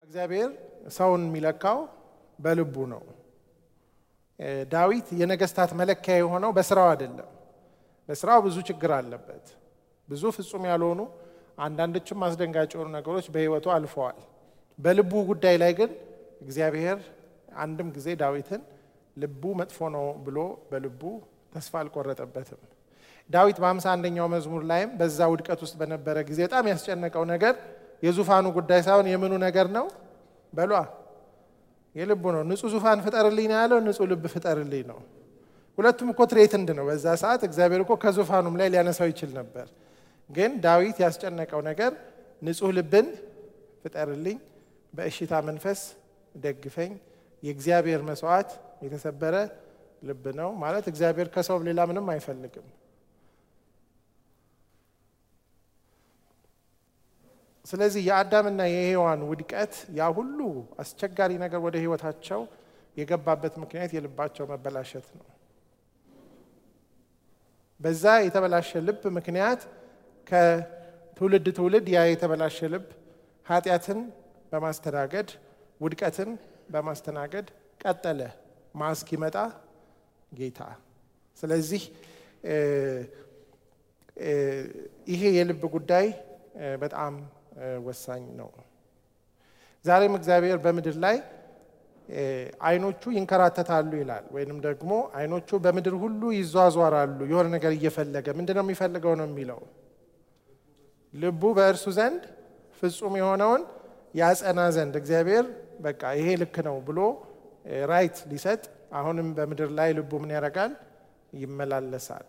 እግዚአብሔር ሰውን የሚለካው በልቡ ነው። ዳዊት የነገስታት መለኪያ የሆነው በስራው አይደለም። በስራው ብዙ ችግር አለበት። ብዙ ፍጹም ያልሆኑ አንዳንዶችም አስደንጋጭ የሆኑ ነገሮች በሕይወቱ አልፈዋል። በልቡ ጉዳይ ላይ ግን እግዚአብሔር አንድም ጊዜ ዳዊትን ልቡ መጥፎ ነው ብሎ በልቡ ተስፋ አልቆረጠበትም። ዳዊት በሃምሳ አንደኛው መዝሙር ላይም በዛ ውድቀት ውስጥ በነበረ ጊዜ በጣም ያስጨነቀው ነገር የዙፋኑ ጉዳይ ሳይሆን የምኑ ነገር ነው በሏ የልቡ ነው። ንጹህ ዙፋን ፍጠርልኝ ነው ያለው፣ ንጹህ ልብ ፍጠርልኝ ነው። ሁለቱም እኮ ትሬትንድ ነው። በዛ ሰዓት እግዚአብሔር እኮ ከዙፋኑም ላይ ሊያነሳው ይችል ነበር። ግን ዳዊት ያስጨነቀው ነገር ንጹህ ልብን ፍጠርልኝ፣ በእሽታ መንፈስ ደግፈኝ፣ የእግዚአብሔር መስዋዕት የተሰበረ ልብ ነው ማለት እግዚአብሔር ከሰው ሌላ ምንም አይፈልግም። ስለዚህ የአዳምና የሔዋን ውድቀት ያ ሁሉ አስቸጋሪ ነገር ወደ ህይወታቸው የገባበት ምክንያት የልባቸው መበላሸት ነው። በዛ የተበላሸ ልብ ምክንያት ከትውልድ ትውልድ ያ የተበላሸ ልብ ኃጢአትን በማስተናገድ ውድቀትን በማስተናገድ ቀጠለ ማ እስኪመጣ ጌታ። ስለዚህ ይሄ የልብ ጉዳይ በጣም ወሳኝ ነው። ዛሬም እግዚአብሔር በምድር ላይ አይኖቹ ይንከራተታሉ ይላል። ወይንም ደግሞ አይኖቹ በምድር ሁሉ ይዟዟራሉ የሆነ ነገር እየፈለገ ምንድን ነው የሚፈልገው ነው የሚለው ልቡ በእርሱ ዘንድ ፍጹም የሆነውን ያጸና ዘንድ እግዚአብሔር በቃ ይሄ ልክ ነው ብሎ ራይት ሊሰጥ አሁንም በምድር ላይ ልቡ ምን ያደርጋል? ይመላለሳል።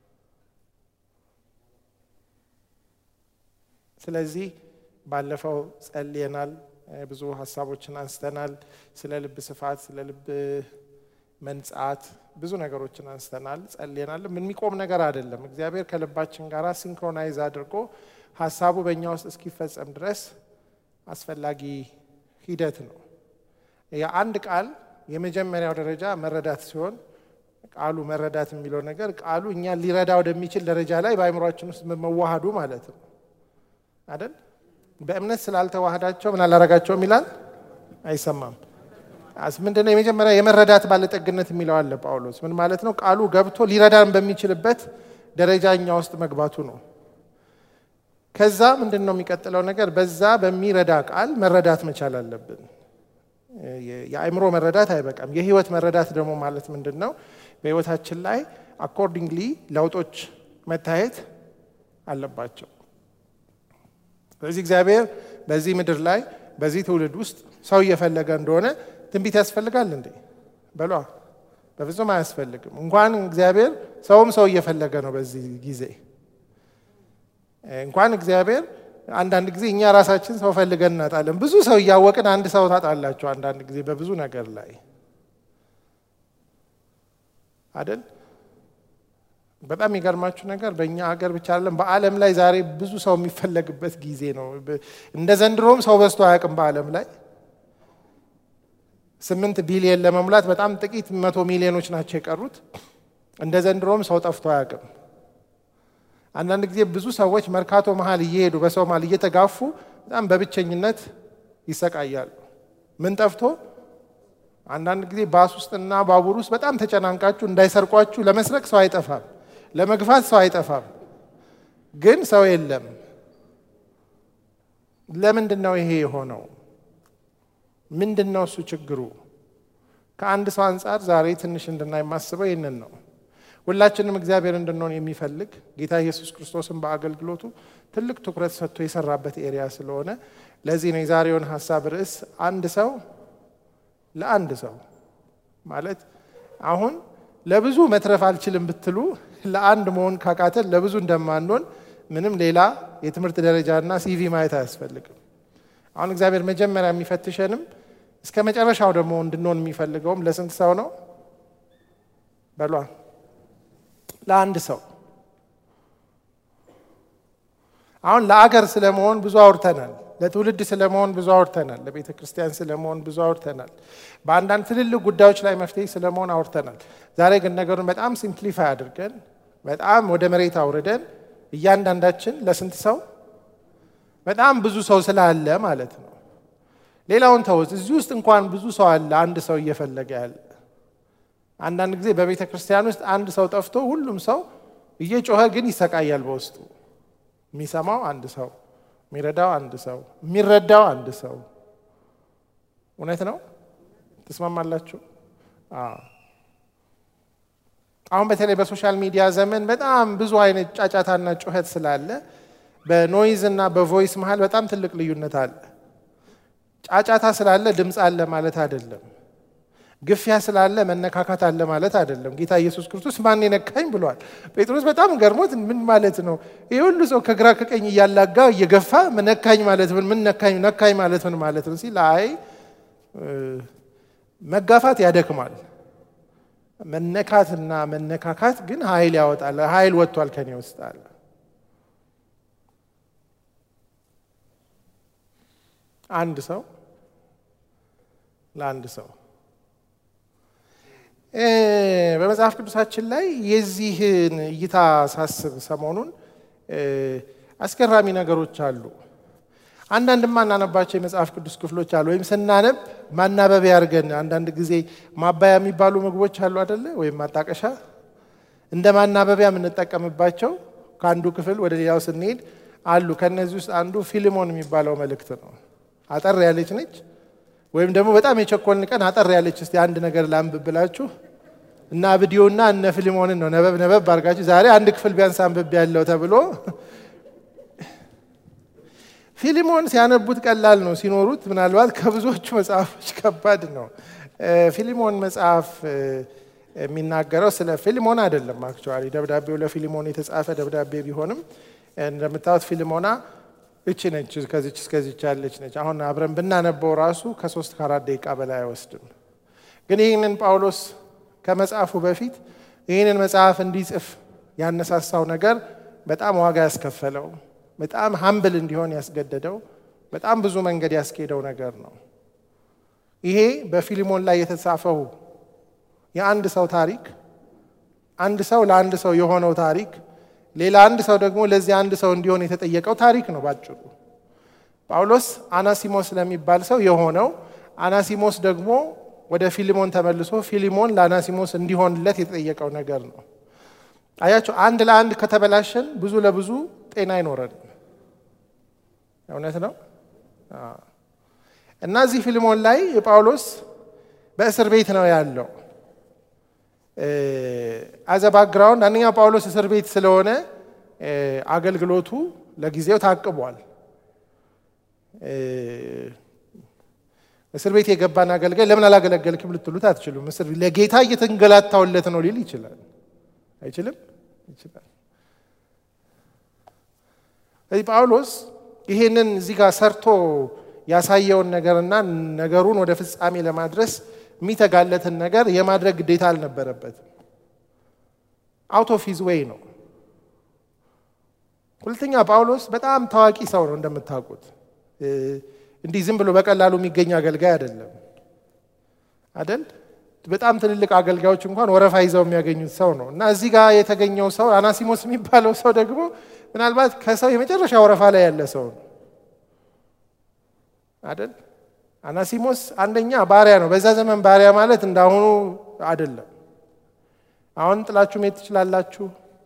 ስለዚህ ባለፈው ጸልየናል፣ ብዙ ሀሳቦችን አንስተናል። ስለ ልብ ስፋት፣ ስለ ልብ መንጻት ብዙ ነገሮችን አንስተናል፣ ጸልየናል። የሚቆም ነገር አይደለም። እግዚአብሔር ከልባችን ጋር ሲንክሮናይዝ አድርጎ ሀሳቡ በእኛ ውስጥ እስኪፈጸም ድረስ አስፈላጊ ሂደት ነው። የአንድ ቃል የመጀመሪያው ደረጃ መረዳት ሲሆን ቃሉ መረዳት የሚለው ነገር ቃሉ እኛን ሊረዳ ወደሚችል ደረጃ ላይ በአእምሯችን ውስጥ መዋሃዱ ማለት ነው አይደል? በእምነት ስላልተዋህዳቸው ምን አላረጋቸውም ይላል፣ አይሰማም። ምንድነው የመጀመሪያ የመረዳት ባለጠግነት የሚለው አለ ጳውሎስ። ምን ማለት ነው? ቃሉ ገብቶ ሊረዳን በሚችልበት ደረጃ እኛ ውስጥ መግባቱ ነው። ከዛ ምንድን ነው የሚቀጥለው ነገር? በዛ በሚረዳ ቃል መረዳት መቻል አለብን። የአእምሮ መረዳት አይበቃም። የህይወት መረዳት ደግሞ ማለት ምንድን ነው? በህይወታችን ላይ አኮርዲንግሊ ለውጦች መታየት አለባቸው። ስለዚህ እግዚአብሔር በዚህ ምድር ላይ በዚህ ትውልድ ውስጥ ሰው እየፈለገ እንደሆነ ትንቢት ያስፈልጋል እንዴ? በሏ በፍጹም አያስፈልግም። እንኳን እግዚአብሔር ሰውም ሰው እየፈለገ ነው በዚህ ጊዜ እንኳን እግዚአብሔር አንዳንድ ጊዜ እኛ ራሳችን ሰው ፈልገን እናጣለን። ብዙ ሰው እያወቅን አንድ ሰው ታጣላቸው አንዳንድ ጊዜ በብዙ ነገር ላይ አደል። በጣም የሚገርማችሁ ነገር በእኛ ሀገር ብቻ አይደለም፣ በዓለም ላይ ዛሬ ብዙ ሰው የሚፈለግበት ጊዜ ነው። እንደ ዘንድሮም ሰው በዝቶ አያውቅም። በዓለም ላይ ስምንት ቢሊየን ለመሙላት በጣም ጥቂት መቶ ሚሊዮኖች ናቸው የቀሩት። እንደ ዘንድሮም ሰው ጠፍቶ አያውቅም። አንዳንድ ጊዜ ብዙ ሰዎች መርካቶ መሀል እየሄዱ በሰው መሀል እየተጋፉ በጣም በብቸኝነት ይሰቃያሉ። ምን ጠፍቶ? አንዳንድ ጊዜ ባስ ውስጥና ባቡር ውስጥ በጣም ተጨናንቃችሁ እንዳይሰርቋችሁ ለመስረቅ ሰው አይጠፋም፣ ለመግፋት ሰው አይጠፋም፣ ግን ሰው የለም። ለምንድን ነው ይሄ የሆነው? ምንድን ነው እሱ ችግሩ? ከአንድ ሰው አንጻር ዛሬ ትንሽ እንድናይ የማስበው ይህንን ነው። ሁላችንም እግዚአብሔር እንድንሆን የሚፈልግ ጌታ ኢየሱስ ክርስቶስን በአገልግሎቱ ትልቅ ትኩረት ሰጥቶ የሰራበት ኤሪያ ስለሆነ ለዚህ ነው የዛሬውን ሀሳብ ርዕስ አንድ ሰው ለአንድ ሰው ማለት አሁን ለብዙ መትረፍ አልችልም ብትሉ ለአንድ መሆን ካቃተን ለብዙ እንደማንሆን ምንም ሌላ የትምህርት ደረጃና ሲቪ ማየት አያስፈልግም። አሁን እግዚአብሔር መጀመሪያ የሚፈትሸንም እስከ መጨረሻው ደግሞ እንድንሆን የሚፈልገውም ለስንት ሰው ነው በሏ ለአንድ ሰው አሁን ለአገር ስለመሆን ብዙ አውርተናል። ለትውልድ ስለመሆን ብዙ አውርተናል። ለቤተ ክርስቲያን ስለመሆን ብዙ አውርተናል። በአንዳንድ ትልልቅ ጉዳዮች ላይ መፍትሄ ስለመሆን አውርተናል። ዛሬ ግን ነገሩን በጣም ሲምፕሊፋይ አድርገን በጣም ወደ መሬት አውርደን እያንዳንዳችን ለስንት ሰው በጣም ብዙ ሰው ስላለ ማለት ነው ሌላውን ተውት። እዚህ ውስጥ እንኳን ብዙ ሰው አለ፣ አንድ ሰው እየፈለገ ያለ። አንዳንድ ጊዜ በቤተ ክርስቲያን ውስጥ አንድ ሰው ጠፍቶ ሁሉም ሰው እየጮኸ ግን ይሰቃያል በውስጡ። የሚሰማው አንድ ሰው፣ የሚረዳው አንድ ሰው፣ የሚረዳው አንድ ሰው። እውነት ነው። ትስማማላችሁ? አሁን በተለይ በሶሻል ሚዲያ ዘመን በጣም ብዙ አይነት ጫጫታና ጩኸት ስላለ በኖይዝ እና በቮይስ መሀል በጣም ትልቅ ልዩነት አለ። ጫጫታ ስላለ ድምፅ አለ ማለት አይደለም። ግፊያ ስላለ መነካካት አለ ማለት አይደለም። ጌታ ኢየሱስ ክርስቶስ ማን ነካኝ ብሏል። ጴጥሮስ በጣም ገርሞት ምን ማለት ነው? ይህ ሁሉ ሰው ከግራ ከቀኝ እያላጋ እየገፋ ነካኝ ማለት ምን ምን ነካኝ ነካኝ ማለት ምን ማለት ነው ሲል አይ መጋፋት ያደክማል። መነካትና መነካካት ግን ኃይል ያወጣል። ኃይል ወጥቷል ከኔ ውስጥ አለ። አንድ ሰው ለአንድ ሰው በመጽሐፍ ቅዱሳችን ላይ የዚህን እይታ ሳስብ ሰሞኑን አስገራሚ ነገሮች አሉ። አንዳንድ ማናነባቸው የመጽሐፍ ቅዱስ ክፍሎች አሉ። ወይም ስናነብ ማናበቢያ አድርገን አንዳንድ ጊዜ ማባያ የሚባሉ ምግቦች አሉ አደለ? ወይም ማጣቀሻ እንደ ማናበቢያ የምንጠቀምባቸው ከአንዱ ክፍል ወደ ሌላው ስንሄድ አሉ። ከእነዚህ ውስጥ አንዱ ፊልሞን የሚባለው መልእክት ነው። አጠር ያለች ነች። ወይም ደግሞ በጣም የቸኮልን ቀን አጠር ያለች እስቲ አንድ ነገር ላንብብ ብላችሁ እና ቪዲዮና እነ ፊልሞንን ነው ነበብ ነበብ አድርጋችሁ ዛሬ አንድ ክፍል ቢያንስ አንብቤ ያለው ተብሎ ፊሊሞን ሲያነቡት ቀላል ነው፣ ሲኖሩት ምናልባት ከብዙዎቹ መጽሐፎች ከባድ ነው። ፊሊሞን መጽሐፍ የሚናገረው ስለ ፊሊሞን አይደለም። አክቹዋሊ ደብዳቤው ለፊሊሞን የተጻፈ ደብዳቤ ቢሆንም እንደምታዩት ፊሊሞና እቺ ነች፣ ከዚች እስከዚች ያለች ነች። አሁን አብረን ብናነበው ራሱ ከሶስት ከአራት ደቂቃ በላይ አይወስድም። ግን ይህንን ጳውሎስ ከመጽሐፉ በፊት ይህንን መጽሐፍ እንዲጽፍ ያነሳሳው ነገር በጣም ዋጋ ያስከፈለው በጣም ሀምብል እንዲሆን ያስገደደው በጣም ብዙ መንገድ ያስኬደው ነገር ነው። ይሄ በፊሊሞን ላይ የተጻፈው የአንድ ሰው ታሪክ፣ አንድ ሰው ለአንድ ሰው የሆነው ታሪክ፣ ሌላ አንድ ሰው ደግሞ ለዚህ አንድ ሰው እንዲሆን የተጠየቀው ታሪክ ነው ባጭሩ። ጳውሎስ አናሲሞስ ለሚባል ሰው የሆነው፣ አናሲሞስ ደግሞ ወደ ፊሊሞን ተመልሶ ፊሊሞን ለአናሲሞስ እንዲሆንለት የተጠየቀው ነገር ነው። አያቸው አንድ ለአንድ ከተበላሸን ብዙ ለብዙ ጤና አይኖረንም። እውነት ነው። እና እዚህ ፊልሞን ላይ ጳውሎስ በእስር ቤት ነው ያለው። አዘ ባክግራውንድ አንደኛ ጳውሎስ እስር ቤት ስለሆነ አገልግሎቱ ለጊዜው ታቅቧል። እስር ቤት የገባን አገልጋይ ለምን አላገለገልክም ልትሉት አትችሉም። እስር ለጌታ እየተንገላታውለት ነው ሊል ይችላል። አይችልም? ይችላል። ስለዚህ ጳውሎስ ይሄንን እዚህ ጋር ሰርቶ ያሳየውን ነገርና ነገሩን ወደ ፍጻሜ ለማድረስ የሚተጋለትን ነገር የማድረግ ግዴታ አልነበረበትም። አውት ኦፍ ሂዝ ዌይ ነው። ሁለተኛ ጳውሎስ በጣም ታዋቂ ሰው ነው እንደምታውቁት። እንዲህ ዝም ብሎ በቀላሉ የሚገኝ አገልጋይ አይደለም አደል? በጣም ትልልቅ አገልጋዮች እንኳን ወረፋ ይዘው የሚያገኙት ሰው ነው እና እዚህ ጋር የተገኘው ሰው አናሲሞስ የሚባለው ሰው ደግሞ ምናልባት ከሰው የመጨረሻ ወረፋ ላይ ያለ ሰው ነው አደል? አናሲሞስ አንደኛ ባሪያ ነው። በዛ ዘመን ባሪያ ማለት እንዳሁኑ አይደለም። አሁን ጥላችሁ መሄድ ትችላላችሁ፣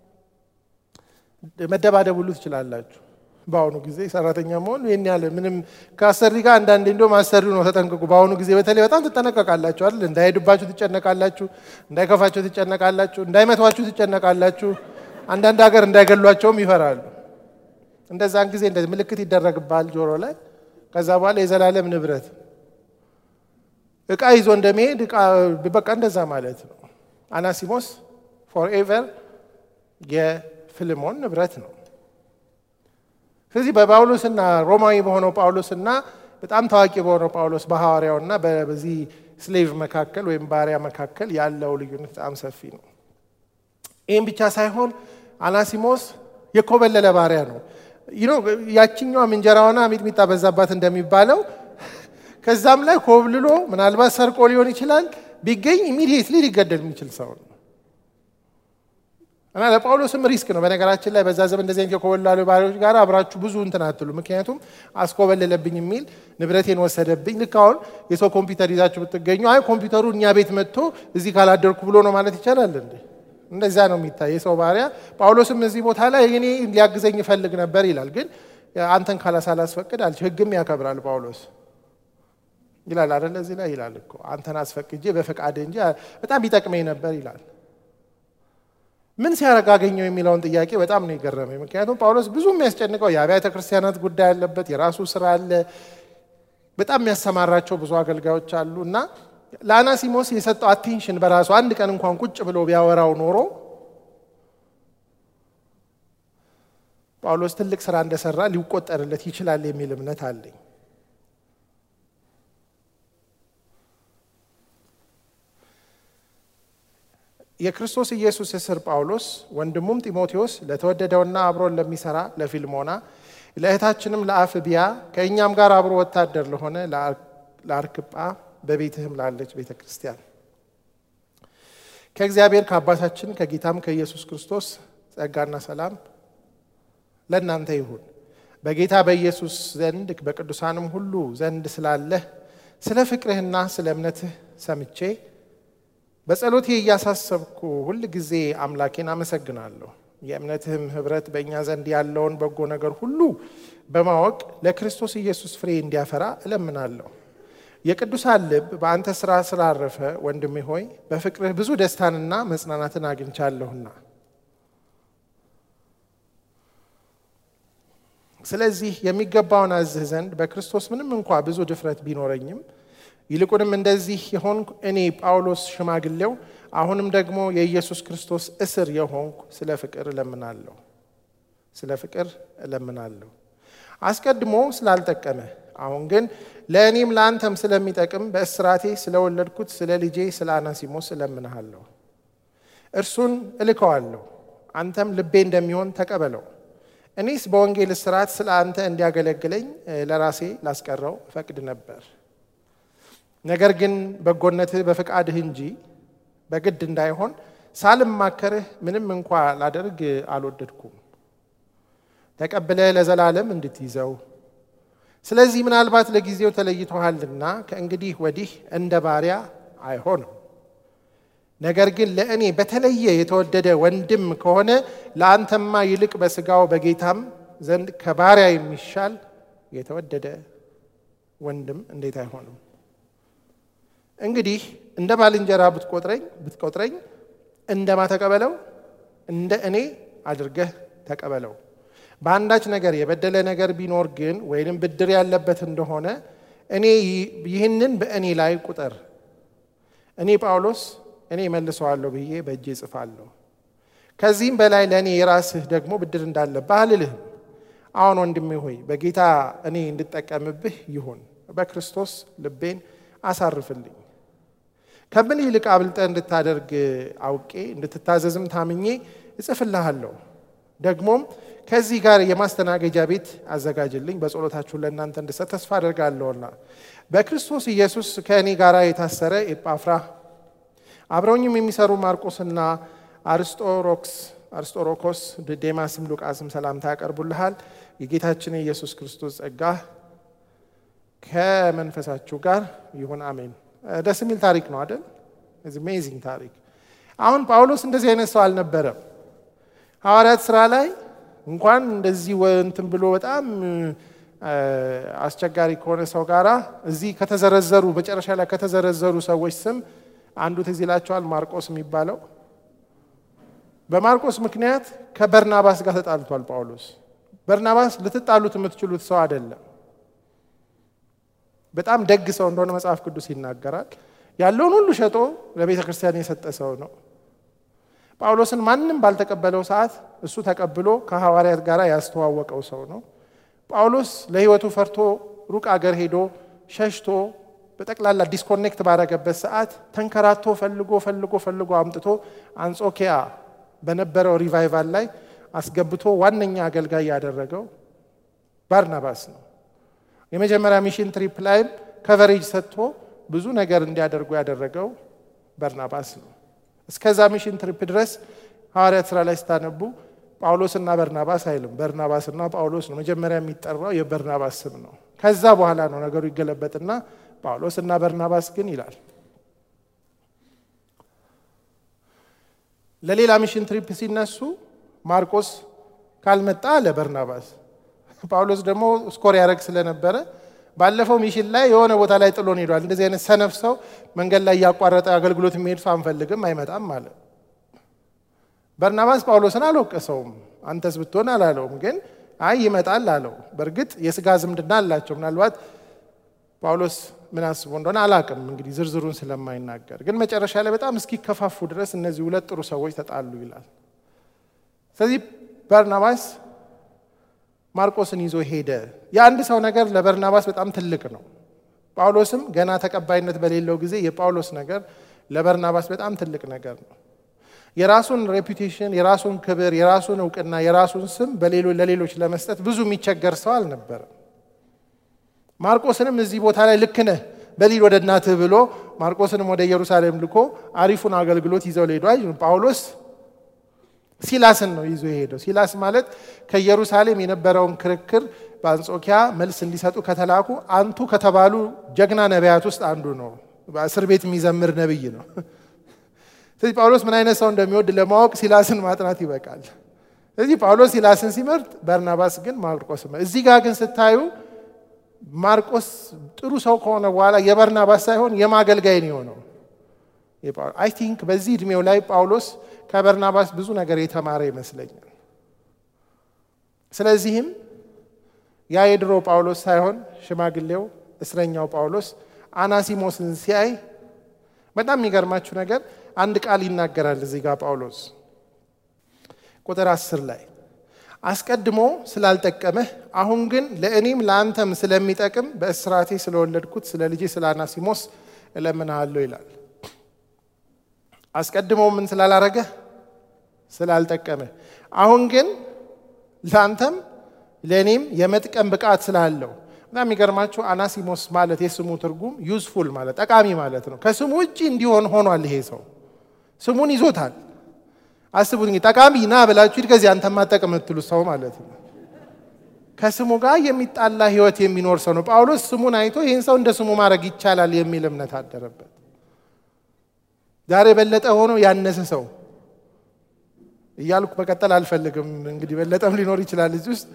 መደባደብ ሁሉ ትችላላችሁ። በአሁኑ ጊዜ ሰራተኛ መሆን ይህን ያለ ምንም ከአሰሪ ጋር አንዳንዴ እንዲሁም አሰሪው ነው ተጠንቀቁ። በአሁኑ ጊዜ በተለይ በጣም ትጠነቀቃላችሁ አይደል? እንዳይሄዱባችሁ ትጨነቃላችሁ፣ እንዳይከፋቸው ትጨነቃላችሁ፣ እንዳይመቷችሁ ትጨነቃላችሁ። አንዳንድ ሀገር እንዳይገሏቸውም ይፈራሉ። እንደዛን ጊዜ እንደዚህ ምልክት ይደረግባል ጆሮ ላይ። ከዛ በኋላ የዘላለም ንብረት እቃ ይዞ እንደመሄድ በቃ እንደዛ ማለት ነው። አናሲሞስ ፎርኤቨር የፊልሞን ንብረት ነው። ስለዚህ በጳውሎስና ሮማዊ በሆነው ጳውሎስና በጣም ታዋቂ በሆነው ጳውሎስ በሐዋርያውና በዚህ ስሌቭ መካከል ወይም ባሪያ መካከል ያለው ልዩነት በጣም ሰፊ ነው። ይህም ብቻ ሳይሆን አናሲሞስ የኮበለለ ባሪያ ነው። ይኖ ያችኛዋም እንጀራውና ሚጥሚጣ በዛባት እንደሚባለው ከዛም ላይ ኮብልሎ ምናልባት ሰርቆ ሊሆን ይችላል ቢገኝ ኢሚዲየትሊ ሊገደል የሚችል ሰው ነው እና ለጳውሎስም ሪስክ ነው። በነገራችን ላይ በዛ ዘመን እንደዚህ አይነት የኮበላሉ ባሪያዎች ጋር አብራችሁ ብዙ እንትን አትሉ። ምክንያቱም አስኮበለለብኝ የሚል ንብረቴን ወሰደብኝ። ልክ አሁን የሰው ኮምፒውተር ይዛችሁ ብትገኙ አይ ኮምፒውተሩ እኛ ቤት መጥቶ እዚህ ካላደርኩ ብሎ ነው ማለት ይቻላል እንዴ? እንደዛ ነው የሚታይ የሰው ባሪያ። ጳውሎስም እዚህ ቦታ ላይ እኔ ሊያግዘኝ ይፈልግ ነበር ይላል። ግን አንተን ካላሳላስፈቅድ አልች ህግም ያከብራል ጳውሎስ ይላል አደለ? እዚህ ላይ ይላል እኮ አንተን አስፈቅጄ በፈቃድ እንጂ በጣም ይጠቅመኝ ነበር ይላል። ምን ሲያደርግ አገኘው የሚለውን ጥያቄ በጣም ነው የገረመኝ። ምክንያቱም ጳውሎስ ብዙ የሚያስጨንቀው የአብያተ ክርስቲያናት ጉዳይ አለበት፣ የራሱ ስራ አለ፣ በጣም የሚያሰማራቸው ብዙ አገልጋዮች አሉ እና ለአናሲሞስ የሰጠው አቴንሽን በራሱ አንድ ቀን እንኳን ቁጭ ብሎ ቢያወራው ኖሮ ጳውሎስ ትልቅ ስራ እንደሰራ ሊቆጠርለት ይችላል የሚል እምነት አለኝ። የክርስቶስ ኢየሱስ እስር ጳውሎስ ወንድሙም ጢሞቴዎስ ለተወደደውና አብሮን ለሚሰራ ለፊልሞና ለእህታችንም ለአፍቢያ ከእኛም ጋር አብሮ ወታደር ለሆነ ለአርክጳ በቤትህም ላለች ቤተ ክርስቲያን ከእግዚአብሔር ከአባታችን ከጌታም ከኢየሱስ ክርስቶስ ጸጋና ሰላም ለእናንተ ይሁን። በጌታ በኢየሱስ ዘንድ በቅዱሳንም ሁሉ ዘንድ ስላለህ ስለ ፍቅርህና ስለ እምነትህ ሰምቼ በጸሎቴ እያሳሰብኩ ሁል ጊዜ አምላኬን አመሰግናለሁ። የእምነትህም ኅብረት በእኛ ዘንድ ያለውን በጎ ነገር ሁሉ በማወቅ ለክርስቶስ ኢየሱስ ፍሬ እንዲያፈራ እለምናለሁ። የቅዱሳን ልብ በአንተ ሥራ ስላረፈ ወንድሜ ሆይ በፍቅርህ ብዙ ደስታንና መጽናናትን አግኝቻለሁና ስለዚህ የሚገባውን አዝህ ዘንድ በክርስቶስ ምንም እንኳ ብዙ ድፍረት ቢኖረኝም ይልቁንም እንደዚህ የሆንኩ እኔ ጳውሎስ ሽማግሌው አሁንም ደግሞ የኢየሱስ ክርስቶስ እስር የሆንኩ ስለ ፍቅር እለምናለሁ ስለ ፍቅር እለምናለሁ። አስቀድሞ ስላልጠቀመ አሁን ግን ለእኔም ለአንተም ስለሚጠቅም በእስራቴ ስለወለድኩት ስለ ልጄ ስለ አናሲሞስ እለምንሃለሁ። እርሱን እልከዋለሁ፣ አንተም ልቤ እንደሚሆን ተቀበለው። እኔስ በወንጌል እስራት ስለ አንተ እንዲያገለግለኝ ለራሴ ላስቀረው እፈቅድ ነበር። ነገር ግን በጎነትህ በፍቃድህ እንጂ በግድ እንዳይሆን ሳልማከርህ ምንም እንኳ ላደርግ አልወደድኩም። ተቀብለህ ለዘላለም እንድትይዘው ስለዚህ ምናልባት ለጊዜው ተለይቶሃልና ከእንግዲህ ወዲህ እንደ ባሪያ አይሆንም። ነገር ግን ለእኔ በተለየ የተወደደ ወንድም ከሆነ ለአንተማ ይልቅ በስጋው በጌታም ዘንድ ከባሪያ የሚሻል የተወደደ ወንድም እንዴት አይሆንም? እንግዲህ እንደ ባልንጀራ ብትቆጥረኝ ብትቆጥረኝ እንደማ ተቀበለው እንደ እኔ አድርገህ ተቀበለው። በአንዳች ነገር የበደለ ነገር ቢኖር ግን ወይንም ብድር ያለበት እንደሆነ እኔ ይህንን በእኔ ላይ ቁጠር። እኔ ጳውሎስ እኔ መልሰዋለሁ ብዬ በእጄ እጽፋለሁ። ከዚህም በላይ ለእኔ የራስህ ደግሞ ብድር እንዳለብህ አልልህም። አሁን ወንድሜ ሆይ በጌታ እኔ እንድጠቀምብህ ይሁን፣ በክርስቶስ ልቤን አሳርፍልኝ። ከምን ይልቅ አብልጠህ እንድታደርግ አውቄ እንድትታዘዝም ታምኜ እጽፍልሃለሁ። ደግሞም ከዚህ ጋር የማስተናገጃ ቤት አዘጋጅልኝ፣ በጸሎታችሁ ለእናንተ እንድሰጥ ተስፋ አደርጋለሁና በክርስቶስ ኢየሱስ ከእኔ ጋር የታሰረ ኤጳፍራ አብረውኝም የሚሰሩ ማርቆስና አርስጦሮክስ አርስጦሮኮስ ዴማስም ሉቃስም ሰላምታ ያቀርቡልሃል። የጌታችን የኢየሱስ ክርስቶስ ጸጋ ከመንፈሳችሁ ጋር ይሁን አሜን። ደስ የሚል ታሪክ ነው አይደል? አሜዚንግ ታሪክ። አሁን ጳውሎስ እንደዚህ አይነት ሰው አልነበረም። ሐዋርያት ስራ ላይ እንኳን እንደዚህ እንትን ብሎ በጣም አስቸጋሪ ከሆነ ሰው ጋራ እዚህ ከተዘረዘሩ መጨረሻ ላይ ከተዘረዘሩ ሰዎች ስም አንዱ ትዝ ይላቸዋል፣ ማርቆስ የሚባለው በማርቆስ ምክንያት ከበርናባስ ጋር ተጣልቷል ጳውሎስ። በርናባስ ልትጣሉት የምትችሉት ሰው አይደለም። በጣም ደግ ሰው እንደሆነ መጽሐፍ ቅዱስ ይናገራል። ያለውን ሁሉ ሸጦ ለቤተ ክርስቲያን የሰጠ ሰው ነው። ጳውሎስን ማንም ባልተቀበለው ሰዓት እሱ ተቀብሎ ከሐዋርያት ጋር ያስተዋወቀው ሰው ነው። ጳውሎስ ለሕይወቱ ፈርቶ ሩቅ አገር ሄዶ ሸሽቶ በጠቅላላ ዲስኮኔክት ባረገበት ሰዓት ተንከራቶ ፈልጎ ፈልጎ ፈልጎ አምጥቶ አንጾኪያ በነበረው ሪቫይቫል ላይ አስገብቶ ዋነኛ አገልጋይ ያደረገው ባርናባስ ነው። የመጀመሪያ ሚሽን ትሪፕ ላይም ከቨሬጅ ሰጥቶ ብዙ ነገር እንዲያደርጉ ያደረገው በርናባስ ነው። እስከዛ ሚሽን ትሪፕ ድረስ ሐዋርያት ሥራ ላይ ስታነቡ ጳውሎስና በርናባስ አይልም። በርናባስና ጳውሎስ ነው መጀመሪያ የሚጠራው የበርናባስ ስም ነው። ከዛ በኋላ ነው ነገሩ ይገለበጥና ጳውሎስና በርናባስ ግን ይላል። ለሌላ ሚሽን ትሪፕ ሲነሱ ማርቆስ ካልመጣ አለ በርናባስ። ጳውሎስ ደግሞ ስኮር ያደረግ ስለነበረ ባለፈው ሚሽን ላይ የሆነ ቦታ ላይ ጥሎን ሄዷል። እንደዚህ አይነት ሰነፍ ሰው መንገድ ላይ እያቋረጠ አገልግሎት የሚሄድ ሰው አንፈልግም፣ አይመጣም አለ። በርናባስ ጳውሎስን አልወቀሰውም። አንተስ ብትሆን አላለውም፣ ግን አይ ይመጣል አለው። በእርግጥ የስጋ ዝምድና አላቸው። ምናልባት ጳውሎስ ምን አስቦ እንደሆነ አላቅም፣ እንግዲህ ዝርዝሩን ስለማይናገር ግን መጨረሻ ላይ በጣም እስኪከፋፉ ድረስ እነዚህ ሁለት ጥሩ ሰዎች ተጣሉ ይላል። ስለዚህ በርናባስ ማርቆስን ይዞ ሄደ። የአንድ ሰው ነገር ለበርናባስ በጣም ትልቅ ነው። ጳውሎስም ገና ተቀባይነት በሌለው ጊዜ የጳውሎስ ነገር ለበርናባስ በጣም ትልቅ ነገር ነው። የራሱን ሬፑቴሽን፣ የራሱን ክብር፣ የራሱን እውቅና፣ የራሱን ስም ለሌሎች ለመስጠት ብዙ የሚቸገር ሰው አልነበረም። ማርቆስንም እዚህ ቦታ ላይ ልክ ነህ በሊድ ወደ እናትህ ብሎ ማርቆስንም ወደ ኢየሩሳሌም ልኮ አሪፉን አገልግሎት ይዘው ሊሄዱ ጳውሎስ ሲላስን ነው ይዞ የሄደው። ሲላስ ማለት ከኢየሩሳሌም የነበረውን ክርክር በአንጾኪያ መልስ እንዲሰጡ ከተላኩ አንቱ ከተባሉ ጀግና ነቢያት ውስጥ አንዱ ነው። በእስር ቤት የሚዘምር ነቢይ ነው። ስለዚህ ጳውሎስ ምን አይነት ሰው እንደሚወድ ለማወቅ ሲላስን ማጥናት ይበቃል። ስለዚህ ጳውሎስ ሲላስን ሲመርጥ፣ በርናባስ ግን ማርቆስ። እዚህ ጋር ግን ስታዩ ማርቆስ ጥሩ ሰው ከሆነ በኋላ የበርናባስ ሳይሆን የማገልጋይ ነው የሆነው። አይ ቲንክ በዚህ እድሜው ላይ ጳውሎስ ከበርናባስ ብዙ ነገር የተማረ ይመስለኛል። ስለዚህም ያ የድሮ ጳውሎስ ሳይሆን ሽማግሌው እስረኛው ጳውሎስ አናሲሞስን ሲያይ በጣም የሚገርማችሁ ነገር አንድ ቃል ይናገራል እዚህ ጋር ጳውሎስ ቁጥር አስር ላይ አስቀድሞ ስላልጠቀመህ አሁን ግን ለእኔም ለአንተም ስለሚጠቅም በእስራቴ ስለወለድኩት ስለ ልጄ ስለ አናሲሞስ እለምንሃለሁ ይላል። አስቀድሞ ምን ስላላረገ ስላልጠቀመ፣ አሁን ግን ለአንተም ለእኔም የመጥቀም ብቃት ስላለው እና የሚገርማችሁ አናሲሞስ ማለት የስሙ ትርጉም ዩዝፉል ማለት ጠቃሚ ማለት ነው። ከስሙ ውጭ እንዲሆን ሆኗል። ይሄ ሰው ስሙን ይዞታል። አስቡት እንግዲህ ጠቃሚ ና ብላችሁ ሂድ ከዚህ አንተ ማጠቅም የምትሉ ሰው ማለት ነው። ከስሙ ጋር የሚጣላ ህይወት የሚኖር ሰው ነው። ጳውሎስ ስሙን አይቶ ይህን ሰው እንደ ስሙ ማድረግ ይቻላል የሚል እምነት አደረበት። ዛሬ በለጠ ሆኖ ያነሰ ሰው እያልኩ መቀጠል አልፈልግም። እንግዲህ በለጠም ሊኖር ይችላል እዚህ ውስጥ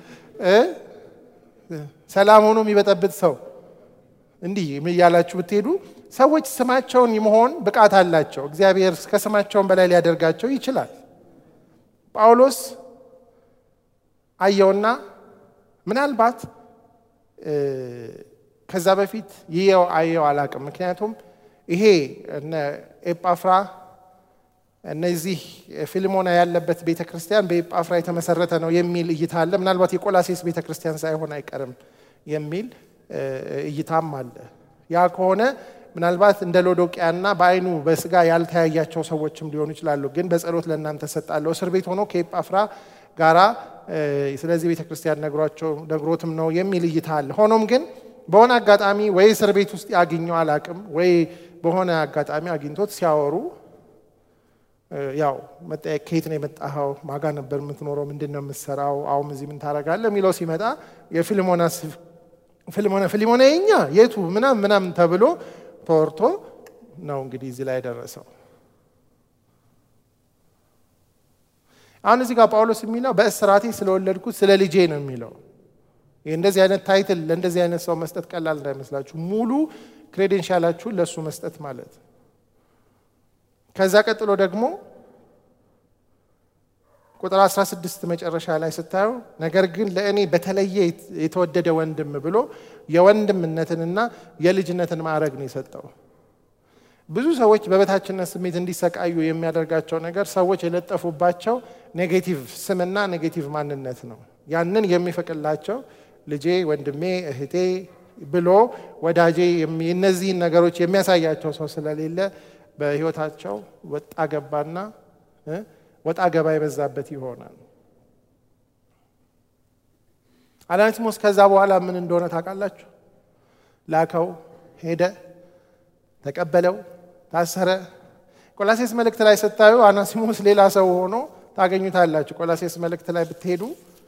ሰላም ሆኖ የሚበጠብጥ ሰው እንዲህ እያላችሁ ብትሄዱ ሰዎች ስማቸውን መሆን ብቃት አላቸው። እግዚአብሔር ከስማቸውን በላይ ሊያደርጋቸው ይችላል። ጳውሎስ አየውና ምናልባት ከዛ በፊት ይየው አየው አላቅም። ምክንያቱም ይሄ እነ ኤጳፍራ እነዚህ ፊልሞና ያለበት ቤተ ክርስቲያን በኤጳፍራ የተመሰረተ ነው የሚል እይታ አለ። ምናልባት የቆላሴስ ቤተ ክርስቲያን ሳይሆን አይቀርም የሚል እይታም አለ። ያ ከሆነ ምናልባት እንደ ሎዶቅያና በአይኑ በስጋ ያልተያያቸው ሰዎችም ሊሆኑ ይችላሉ። ግን በጸሎት ለእናንተ ሰጣለሁ። እስር ቤት ሆኖ ከኤጳፍራ ጋራ ስለዚህ ቤተ ክርስቲያን ነግሯቸው ነግሮትም ነው የሚል እይታ አለ። ሆኖም ግን በሆነ አጋጣሚ ወይ እስር ቤት ውስጥ ያገኘው አላቅም ወይ በሆነ አጋጣሚ አግኝቶት ሲያወሩ ያው መጠየቅ ከየት ነው የመጣኸው? ማጋ ነበር የምትኖረው? ምንድን ነው የምትሰራው? አሁን እዚህ ምን ታደርጋለህ? የሚለው ሲመጣ የፊልሞና ፊልሞና ፊልሞና የኛ የቱ ምናም ምናም ተብሎ ተወርቶ ነው እንግዲህ እዚህ ላይ የደረሰው። አሁን እዚህ ጋር ጳውሎስ የሚለው በእስራቴ ስለወለድኩት ስለ ልጄ ነው የሚለው። ይህ እንደዚህ አይነት ታይትል ለእንደዚህ አይነት ሰው መስጠት ቀላል እንዳይመስላችሁ። ሙሉ ክሬዴንሻላችሁን ለእሱ መስጠት ማለት ከዛ ቀጥሎ ደግሞ ቁጥር 16 መጨረሻ ላይ ስታዩ ነገር ግን ለእኔ በተለየ የተወደደ ወንድም ብሎ የወንድምነትንና የልጅነትን ማዕረግ ነው የሰጠው። ብዙ ሰዎች በበታችነት ስሜት እንዲሰቃዩ የሚያደርጋቸው ነገር ሰዎች የለጠፉባቸው ኔጌቲቭ ስምና ኔጌቲቭ ማንነት ነው። ያንን የሚፈቅላቸው ልጄ፣ ወንድሜ፣ እህቴ ብሎ ወዳጄ እነዚህን ነገሮች የሚያሳያቸው ሰው ስለሌለ በህይወታቸው ወጣ ገባና ወጣ ገባ የበዛበት ይሆናል። አናሲሞስ ከዛ በኋላ ምን እንደሆነ ታውቃላችሁ? ላከው፣ ሄደ፣ ተቀበለው፣ ታሰረ። ቆላሴስ መልእክት ላይ ስታዩ አናሲሞስ ሌላ ሰው ሆኖ ታገኙታላችሁ። ቆላሴስ መልእክት ላይ ብትሄዱ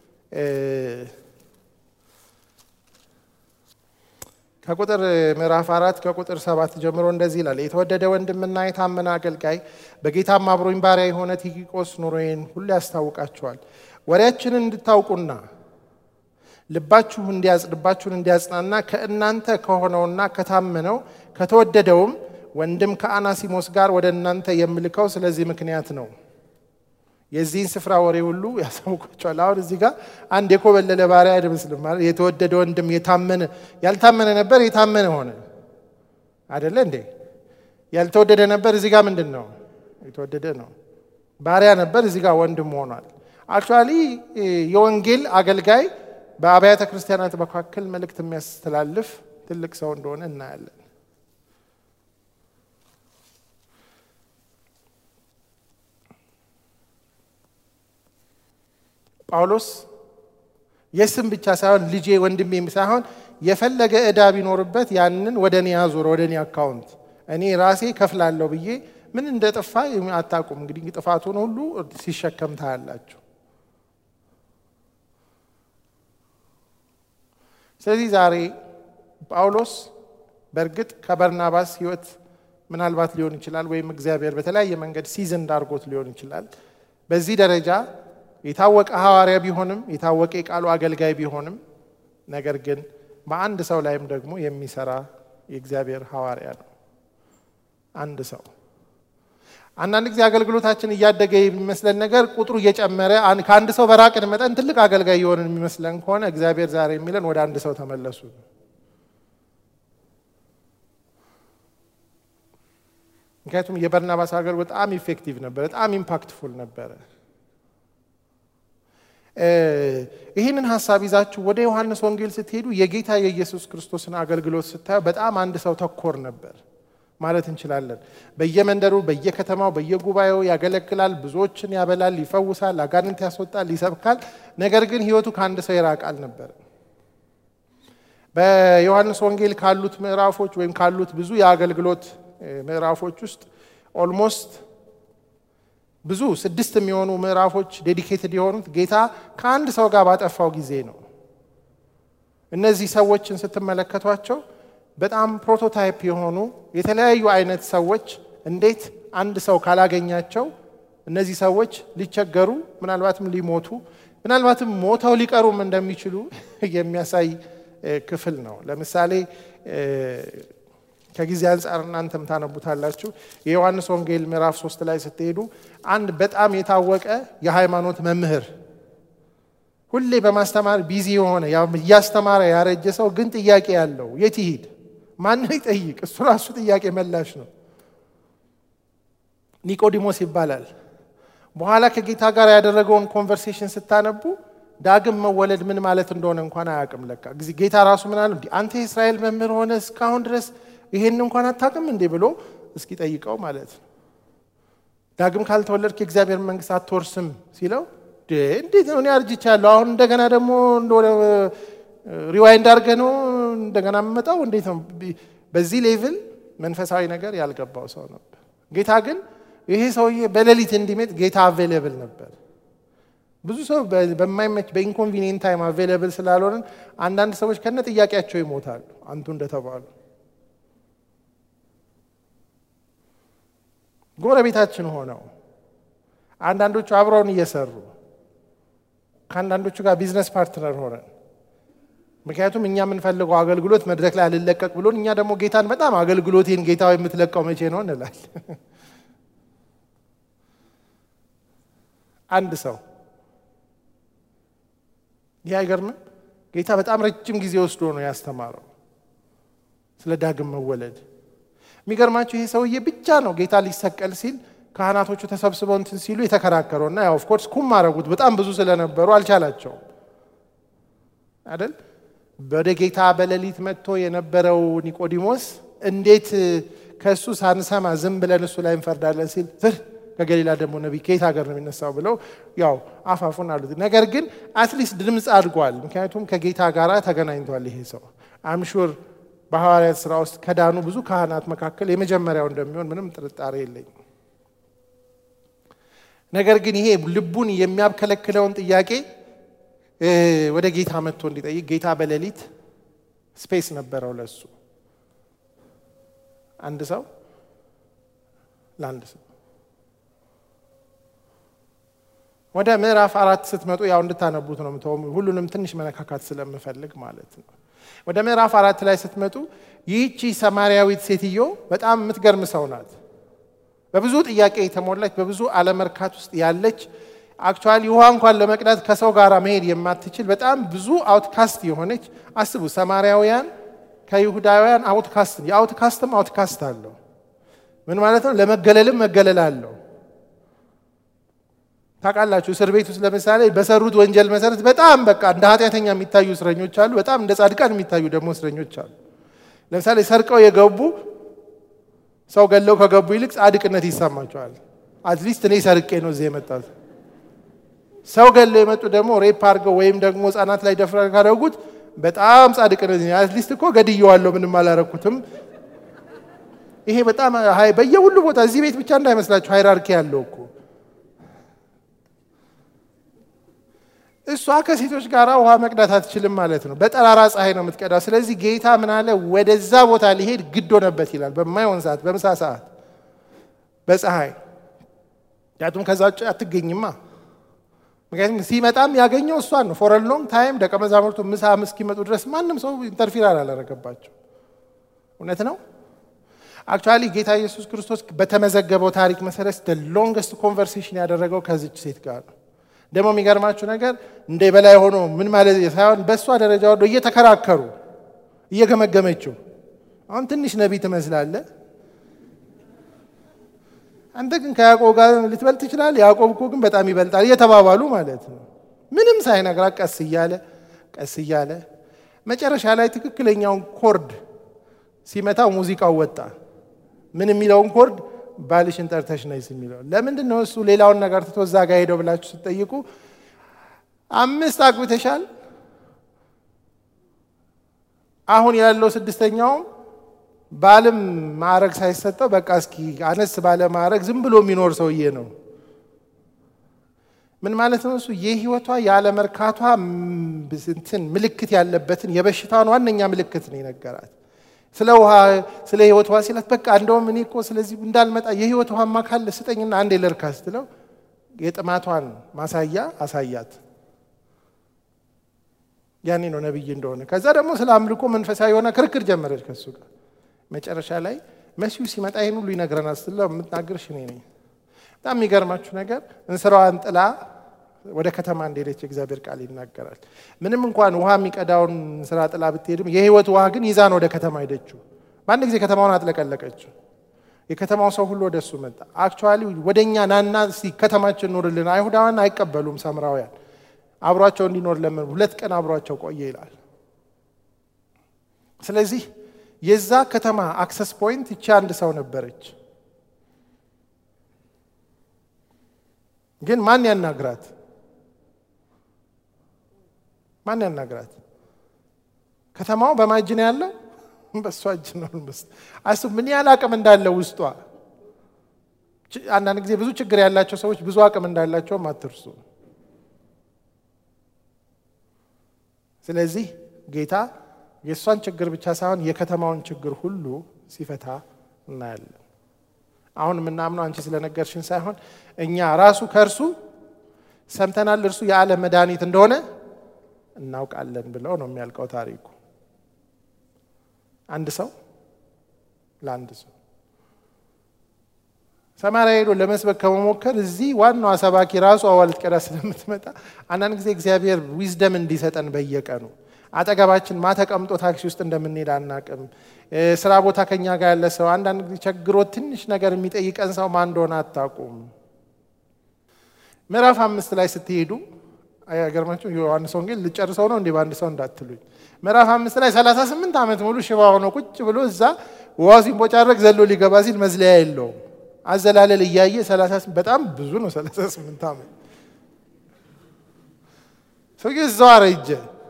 ከቁጥር ምዕራፍ አራት ከቁጥር ሰባት ጀምሮ እንደዚህ ይላል። የተወደደ ወንድምና የታመነ አገልጋይ በጌታም አብሮኝ ባሪያ የሆነ ቲኪቆስ ኑሮዬን ሁሉ ያስታውቃቸዋል። ወሬያችንን እንድታውቁና ልባችሁ እንዲያጽ ልባችሁን እንዲያጽናና ከእናንተ ከሆነውና ከታመነው ከተወደደውም ወንድም ከአናሲሞስ ጋር ወደ እናንተ የምልከው ስለዚህ ምክንያት ነው። የዚህን ስፍራ ወሬ ሁሉ ያሳውቋቸዋል። አሁን እዚህ ጋር አንድ የኮበለለ ባሪያ አይመስልም ማለት የተወደደ ወንድም የታመነ ያልታመነ ነበር የታመነ ሆነ አደለ እንዴ? ያልተወደደ ነበር እዚህ ጋር ምንድን ነው የተወደደ ነው። ባሪያ ነበር እዚህ ጋር ወንድም ሆኗል። አክቹዋሊ የወንጌል አገልጋይ በአብያተ ክርስቲያናት መካከል መልእክት የሚያስተላልፍ ትልቅ ሰው እንደሆነ እናያለን። ጳውሎስ የስም ብቻ ሳይሆን ልጄ ወንድሜም ሳይሆን የፈለገ ዕዳ ቢኖርበት ያንን ወደ እኔ አዙር፣ ወደ እኔ አካውንት እኔ ራሴ ከፍላለሁ ብዬ ምን እንደ ጠፋ አታውቁም። እንግዲህ ጥፋቱን ሁሉ ሲሸከም ታያላችሁ። ስለዚህ ዛሬ ጳውሎስ በእርግጥ ከበርናባስ ሕይወት ምናልባት ሊሆን ይችላል፣ ወይም እግዚአብሔር በተለያየ መንገድ ሲዝን እንዳርጎት ሊሆን ይችላል። በዚህ ደረጃ የታወቀ ሐዋርያ ቢሆንም የታወቀ የቃሉ አገልጋይ ቢሆንም ነገር ግን በአንድ ሰው ላይም ደግሞ የሚሰራ የእግዚአብሔር ሐዋርያ ነው። አንድ ሰው አንዳንድ ጊዜ አገልግሎታችን እያደገ የሚመስለን ነገር ቁጥሩ እየጨመረ ከአንድ ሰው በራቅን መጠን ትልቅ አገልጋይ የሆንን የሚመስለን ከሆነ እግዚአብሔር ዛሬ የሚለን ወደ አንድ ሰው ተመለሱ። ምክንያቱም የበርናባስ አገር በጣም ኢፌክቲቭ ነበር፣ በጣም ኢምፓክትፉል ነበረ። ይህንን ሀሳብ ይዛችሁ ወደ ዮሐንስ ወንጌል ስትሄዱ የጌታ የኢየሱስ ክርስቶስን አገልግሎት ስታዩ በጣም አንድ ሰው ተኮር ነበር ማለት እንችላለን። በየመንደሩ፣ በየከተማው፣ በየጉባኤው ያገለግላል፣ ብዙዎችን ያበላል፣ ይፈውሳል፣ አጋንንት ያስወጣል፣ ይሰብካል። ነገር ግን ሕይወቱ ከአንድ ሰው የራቀ አልነበረም። በዮሐንስ ወንጌል ካሉት ምዕራፎች ወይም ካሉት ብዙ የአገልግሎት ምዕራፎች ውስጥ ኦልሞስት ብዙ ስድስት የሚሆኑ ምዕራፎች ዴዲኬትድ የሆኑት ጌታ ከአንድ ሰው ጋር ባጠፋው ጊዜ ነው። እነዚህ ሰዎችን ስትመለከቷቸው በጣም ፕሮቶታይፕ የሆኑ የተለያዩ አይነት ሰዎች እንዴት አንድ ሰው ካላገኛቸው እነዚህ ሰዎች ሊቸገሩ ምናልባትም ሊሞቱ ምናልባትም ሞተው ሊቀሩም እንደሚችሉ የሚያሳይ ክፍል ነው። ለምሳሌ ከጊዜ አንጻር እናንተም ታነቡታላችሁ። የዮሐንስ ወንጌል ምዕራፍ ሶስት ላይ ስትሄዱ አንድ በጣም የታወቀ የሃይማኖት መምህር ሁሌ በማስተማር ቢዚ የሆነ እያስተማረ ያረጀ ሰው ግን ጥያቄ ያለው የት ይሂድ? ማንን ይጠይቅ? እሱ ራሱ ጥያቄ መላሽ ነው። ኒቆዲሞስ ይባላል። በኋላ ከጌታ ጋር ያደረገውን ኮንቨርሴሽን ስታነቡ ዳግም መወለድ ምን ማለት እንደሆነ እንኳን አያውቅም። ለካ ጌታ ራሱ ምን አለ? አንተ የእስራኤል መምህር ሆነ እስካሁን ድረስ ይሄን እንኳን አታውቅም እንዴ ብሎ እስኪ ጠይቀው ማለት ነው። ዳግም ካልተወለድክ የእግዚአብሔር መንግስት አትወርስም ሲለው እንዴት ነው እኔ አርጅቻለሁ፣ አሁን እንደገና ደግሞ ሪዋይንድ አድርገህ ነው እንደገና የምመጣው? እንዴት ነው? በዚህ ሌቭል መንፈሳዊ ነገር ያልገባው ሰው ነበር። ጌታ ግን ይሄ ሰውዬ በሌሊት እንዲመጥ ጌታ አቬሌብል ነበር። ብዙ ሰው በማይመች በኢንኮንቪኒየንት ታይም አቬሌብል ስላልሆንን አንዳንድ ሰዎች ከነ ጥያቄያቸው ይሞታሉ። አንቱ እንደተባሉ ጎረቤታችን ሆነው አንዳንዶቹ አብረውን እየሰሩ ከአንዳንዶቹ ጋር ቢዝነስ ፓርትነር ሆነን ምክንያቱም እኛ የምንፈልገው አገልግሎት መድረክ ላይ አልለቀቅ ብሎን እኛ ደግሞ ጌታን በጣም አገልግሎቴን ጌታ የምትለቀው መቼ ነው እንላል። አንድ ሰው ይህ አይገርምም? ጌታ በጣም ረጅም ጊዜ ወስዶ ነው ያስተማረው ስለ ዳግም መወለድ። የሚገርማቸው ይሄ ሰውዬ ብቻ ነው ጌታ ሊሰቀል ሲል ካህናቶቹ ተሰብስበው እንትን ሲሉ የተከራከረው እና ያው ኦፍኮርስ ኩም አረጉት። በጣም ብዙ ስለነበሩ አልቻላቸውም አይደል? ወደ ጌታ በሌሊት መጥቶ የነበረው ኒቆዲሞስ እንዴት ከእሱ ሳንሰማ ዝም ብለን እሱ ላይ እንፈርዳለን ሲል ዝር ከገሊላ ደግሞ ነቢይ ከየት ሀገር ነው የሚነሳው ብለው ያው አፋፉን አሉት። ነገር ግን አትሊስት ድምፅ አድጓል። ምክንያቱም ከጌታ ጋር ተገናኝቷል ይሄ ሰው አምሹር በሐዋርያት ስራ ውስጥ ከዳኑ ብዙ ካህናት መካከል የመጀመሪያው እንደሚሆን ምንም ጥርጣሬ የለኝም። ነገር ግን ይሄ ልቡን የሚያብከለክለውን ጥያቄ ወደ ጌታ መጥቶ እንዲጠይቅ ጌታ በሌሊት ስፔስ ነበረው ለሱ አንድ ሰው ለአንድ ሰው ወደ ምዕራፍ አራት ስትመጡ ያው እንድታነቡት ነው ምተው ሁሉንም ትንሽ መነካካት ስለምፈልግ ማለት ነው። ወደ ምዕራፍ አራት ላይ ስትመጡ ይህቺ ሰማርያዊት ሴትዮ በጣም የምትገርም ሰው ናት። በብዙ ጥያቄ የተሞላች በብዙ አለመርካት ውስጥ ያለች አክቹዋሊ ውሃ እንኳን ለመቅዳት ከሰው ጋር መሄድ የማትችል በጣም ብዙ አውትካስት የሆነች አስቡ። ሰማርያውያን ከይሁዳውያን አውትካስት የአውትካስትም አውትካስት አለው። ምን ማለት ነው? ለመገለልም መገለል አለው። ታውቃላችሁ፣ እስር ቤት ውስጥ ለምሳሌ በሰሩት ወንጀል መሰረት በጣም በቃ እንደ ኃጢአተኛ የሚታዩ እስረኞች አሉ። በጣም እንደ ጻድቃን የሚታዩ ደግሞ እስረኞች አሉ። ለምሳሌ ሰርቀው የገቡ ሰው ገለው ከገቡ ይልቅ ጻድቅነት ይሰማቸዋል። አትሊስት እኔ ሰርቄ ነው እዚህ የመጣሁት። ሰው ገለው የመጡ ደግሞ ሬፕ አድርገው ወይም ደግሞ ህጻናት ላይ ደፍረ ካደረጉት በጣም ጻድቅነት አትሊስት እኮ ገድየዋለሁ ምንም አላረኩትም። ይሄ በጣም በየሁሉ ቦታ እዚህ ቤት ብቻ እንዳይመስላችሁ ሃይራርኪ ያለው እኮ እሷ ከሴቶች ጋር ውሃ መቅዳት አትችልም ማለት ነው። በጠራራ ፀሐይ ነው የምትቀዳው። ስለዚህ ጌታ ምን አለ? ወደዛ ቦታ ሊሄድ ግድ ሆነበት ይላል። በማይሆን ሰዓት፣ በምሳ ሰዓት፣ በፀሐይ ምክንያቱም ከዛ ውጭ አትገኝማ። ምክንያቱም ሲመጣም ያገኘው እሷን ነው። ፎር ሎንግ ታይም ደቀ መዛሙርቱ ምሳ እስኪመጡ ድረስ ማንም ሰው ኢንተርፊር አላደረገባቸው። እውነት ነው። አክቹዋሊ ጌታ ኢየሱስ ክርስቶስ በተመዘገበው ታሪክ መሰረት ሎንገስት ኮንቨርሴሽን ያደረገው ከዚች ሴት ጋር ነው። ደግሞ የሚገርማችሁ ነገር እንደ በላይ ሆኖ ምን ማለት ሳይሆን በእሷ ደረጃ ወርዶ እየተከራከሩ እየገመገመችው፣ አሁን ትንሽ ነቢይ ትመስላለህ፣ አንተ ግን ከያዕቆብ ጋር ልትበልጥ ትችላለህ፣ ያዕቆብ እኮ ግን በጣም ይበልጣል እየተባባሉ ማለት ነው። ምንም ሳይነግራት ቀስ እያለ ቀስ እያለ መጨረሻ ላይ ትክክለኛውን ኮርድ ሲመታው ሙዚቃው ወጣ። ምን የሚለውን ኮርድ ባልሽን ጠርተሽ ነይስ የሚለው ለምንድን ነው? እሱ ሌላውን ነገር ትቶ እዛ ጋር ሄደው ብላችሁ ስትጠይቁ አምስት አግብተሻል፣ አሁን ያለው ስድስተኛውም ባልም ማዕረግ ሳይሰጠው በቃ እስኪ አነስ ባለ ማዕረግ ዝም ብሎ የሚኖር ሰውዬ ነው። ምን ማለት ነው? እሱ የህይወቷ ያለመርካቷ እንትን ምልክት ያለበትን የበሽታዋን ዋነኛ ምልክት ነው የነገራት። ስለ ውሃ ስለ ህይወት ውሃ ሲላት በቃ እንደውም እኔ እኮ ስለዚህ እንዳልመጣ የህይወት ውሃማ ካለ ስጠኝና አንዴ ልርካ ስትለው የጥማቷን ማሳያ አሳያት። ያኔ ነው ነቢይ እንደሆነ። ከዛ ደግሞ ስለ አምልኮ መንፈሳዊ የሆነ ክርክር ጀመረች ከሱ ጋር። መጨረሻ ላይ መሲሁ ሲመጣ ይህን ሁሉ ይነግረናል ስትለው የምትናገርሽ እኔ ነኝ። በጣም የሚገርማችሁ ነገር እንስራዋን ጥላ ወደ ከተማ እንደሄደች የእግዚአብሔር ቃል ይናገራል። ምንም እንኳን ውሃ የሚቀዳውን ስራ ጥላ ብትሄድም የህይወት ውሃ ግን ይዛ ነው ወደ ከተማ ሄደችው። በአንድ ጊዜ ከተማውን አጥለቀለቀችው። የከተማው ሰው ሁሉ ወደ እሱ መጣ። አክቹዋሊ ወደ እኛ ናና ከተማችን ኑርልን። አይሁዳውያን አይቀበሉም ሳምራውያን። አብሯቸው እንዲኖር ለምን ሁለት ቀን አብሯቸው ቆየ ይላል። ስለዚህ የዛ ከተማ አክሰስ ፖይንት ይቺ አንድ ሰው ነበረች። ግን ማን ያናግራት? ማን ያናግራት? ከተማው በማን እጅ ነው ያለው? በእሷ እጅ ነው። አስብ ምን ያህል አቅም እንዳለው ውስጧ። አንዳንድ ጊዜ ብዙ ችግር ያላቸው ሰዎች ብዙ አቅም እንዳላቸውም አትርሱ። ስለዚህ ጌታ የእሷን ችግር ብቻ ሳይሆን የከተማውን ችግር ሁሉ ሲፈታ እናያለን። አሁን የምናምነው አንቺ ስለነገርሽን ሳይሆን እኛ ራሱ ከእርሱ ሰምተናል፣ እርሱ የዓለም መድኃኒት እንደሆነ እናውቃለን ብለው ነው የሚያልቀው ታሪኩ። አንድ ሰው ለአንድ ሰው ሰማርያ ሄዶ ለመስበክ ከመሞከር እዚህ ዋናዋ ሰባኪ ራሱ አዋ ልትቀዳ ስለምትመጣ አንዳንድ ጊዜ እግዚአብሔር ዊዝደም እንዲሰጠን በየቀኑ አጠገባችን ማ ተቀምጦ ታክሲ ውስጥ እንደምንሄድ አናቅም። ስራ ቦታ ከኛ ጋር ያለ ሰው አንዳንድ ጊዜ ቸግሮ ትንሽ ነገር የሚጠይቀን ሰው ማን እንደሆነ አታውቁም። ምዕራፍ አምስት ላይ ስትሄዱ አይገርማችሁ? ዮሐንስ ወንጌል ልጨርሰው ነው እንዴ በአንድ ሰው እንዳትሉኝ። ምዕራፍ አምስት ላይ ሰላሳ ስምንት ዓመት ሙሉ ሽባ ሆኖ ቁጭ ብሎ እዛ ውሃው ሲንቦጫረቅ ዘሎ ሊገባ ሲል መዝለያ የለውም። አዘላለል እያየ በጣም ብዙ ነው። ሰላሳ ስምንት ዓመት ሰውዬው እዛው አረጀ።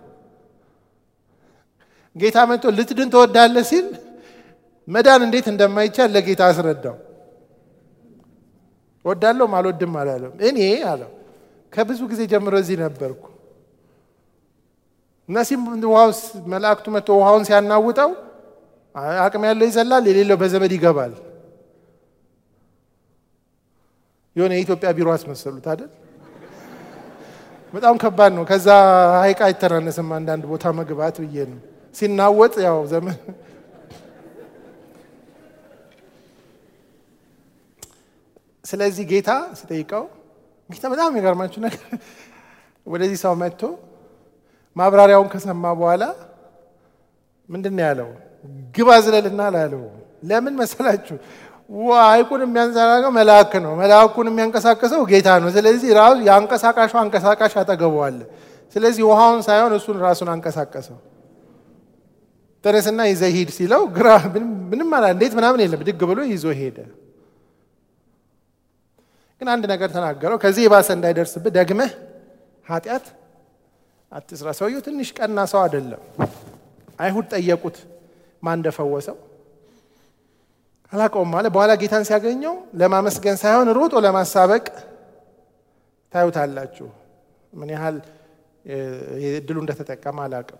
ጌታ መጥቶ ልትድን ትወዳለህ ሲል መዳን እንዴት እንደማይቻል ለጌታ አስረዳው። እወዳለሁም አልወድም አላለም። እኔ አለው ከብዙ ጊዜ ጀምሮ እዚህ ነበርኩ እና ሲም ውሃው መላእክቱ መጥቶ ውሃውን ሲያናውጠው አቅም ያለው ይዘላል፣ የሌለው በዘመድ ይገባል። የሆነ የኢትዮጵያ ቢሮ አስመሰሉት አይደል? በጣም ከባድ ነው። ከዛ ሀይቅ አይተናነስም አንዳንድ ቦታ መግባት ብዬ ነው። ሲናወጥ ያው ዘመን ስለዚህ ጌታ ሲጠይቀው ጌታ በጣም የሚገርማችሁ ነገር ወደዚህ ሰው መጥቶ ማብራሪያውን ከሰማ በኋላ ምንድን ነው ያለው? ግባ ዝለልና አላለው። ለምን መሰላችሁ? ሐይቁን የሚያንዘራገው መልአክ ነው። መልአኩን የሚያንቀሳቀሰው ጌታ ነው። ስለዚህ ራሱ የአንቀሳቃሹ አንቀሳቃሽ አጠገበዋል። ስለዚህ ውሃውን ሳይሆን እሱን ራሱን አንቀሳቀሰው። ተነስና ይዘህ ሂድ ሲለው ግራ ምንም አላ እንዴት ምናምን የለም ድግ ብሎ ይዞ ሄደ። ግን አንድ ነገር ተናገረው። ከዚህ የባሰ እንዳይደርስብህ ደግመህ ኃጢአት አትስራ። ሰውየው ትንሽ ቀና ሰው አይደለም። አይሁድ ጠየቁት ማን እንደፈወሰው አላውቀውም አለ። በኋላ ጌታን ሲያገኘው ለማመስገን ሳይሆን ሮጦ ለማሳበቅ ታዩታላችሁ። ምን ያህል እድሉ እንደተጠቀመ አላውቅም።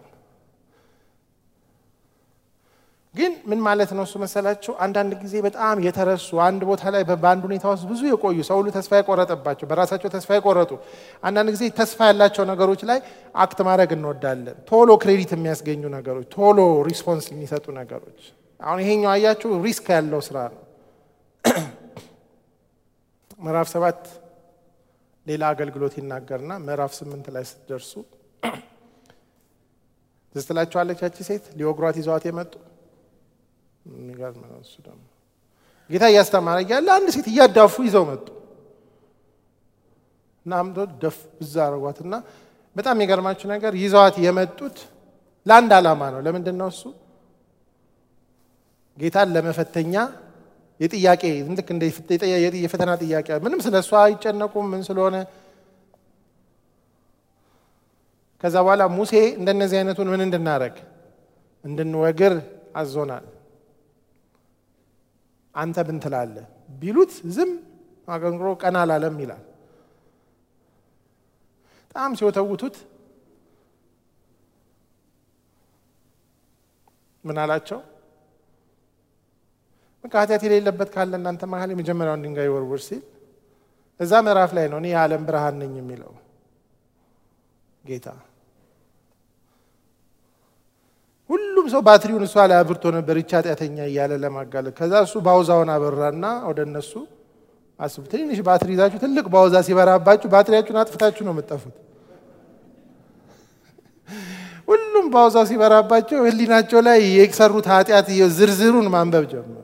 ግን ምን ማለት ነው እሱ መሰላችሁ? አንዳንድ ጊዜ በጣም የተረሱ አንድ ቦታ ላይ በአንድ ሁኔታ ውስጥ ብዙ የቆዩ ሰው ሁሉ ተስፋ የቆረጠባቸው በራሳቸው ተስፋ የቆረጡ አንዳንድ ጊዜ ተስፋ ያላቸው ነገሮች ላይ አክት ማድረግ እንወዳለን። ቶሎ ክሬዲት የሚያስገኙ ነገሮች፣ ቶሎ ሪስፖንስ የሚሰጡ ነገሮች። አሁን ይሄኛው አያችሁ ሪስክ ያለው ስራ ነው። ምዕራፍ ሰባት ሌላ አገልግሎት ይናገርና ምዕራፍ ስምንት ላይ ስትደርሱ ትዝ ትላችኋለች ያቺ ሴት ሊወግሯት ይዘዋት የመጡ የሚገርም ነው። እሱ ደግሞ ጌታ እያስተማረ እያለ አንድ ሴት እያዳፉ ይዘው መጡ እና አምዶ ደፍ ብዛ አረጓትና በጣም የገርማችሁ ነገር ይዘዋት የመጡት ለአንድ ዓላማ ነው። ለምንድን ነው እሱ? ጌታን ለመፈተኛ የጥያቄ ልክ እንደ የፈተና ጥያቄ ምንም ስለ እሷ አይጨነቁም ምን ስለሆነ ከዛ በኋላ ሙሴ እንደነዚህ አይነቱን ምን እንድናረግ እንድንወግር አዞናል። አንተ ምን ትላለህ ቢሉት ዝም አገንግሮ ቀና አላለም ይላል። በጣም ሲወተውቱት ምን አላቸው? በቃ ኃጢአት የሌለበት ካለ እናንተ መሀል የመጀመሪያውን ድንጋይ ወርውር ሲል እዛ ምዕራፍ ላይ ነው እኔ የዓለም ብርሃን ነኝ የሚለው ጌታ። ሁሉም ሰው ባትሪውን እሷ ላይ አብርቶ ነበር ይቺ ኃጢአተኛ እያለ ለማጋለጥ። ከዛ እሱ ባውዛውን አበራና ወደ እነሱ አስቡ። ትንሽ ባትሪ ይዛችሁ ትልቅ ባውዛ ሲበራባችሁ ባትሪያችሁን አጥፍታችሁ ነው የምጠፉት። ሁሉም ባውዛው ሲበራባቸው ሕሊናቸው ላይ የሰሩት ኃጢአት ዝርዝሩን ማንበብ ጀመሩ።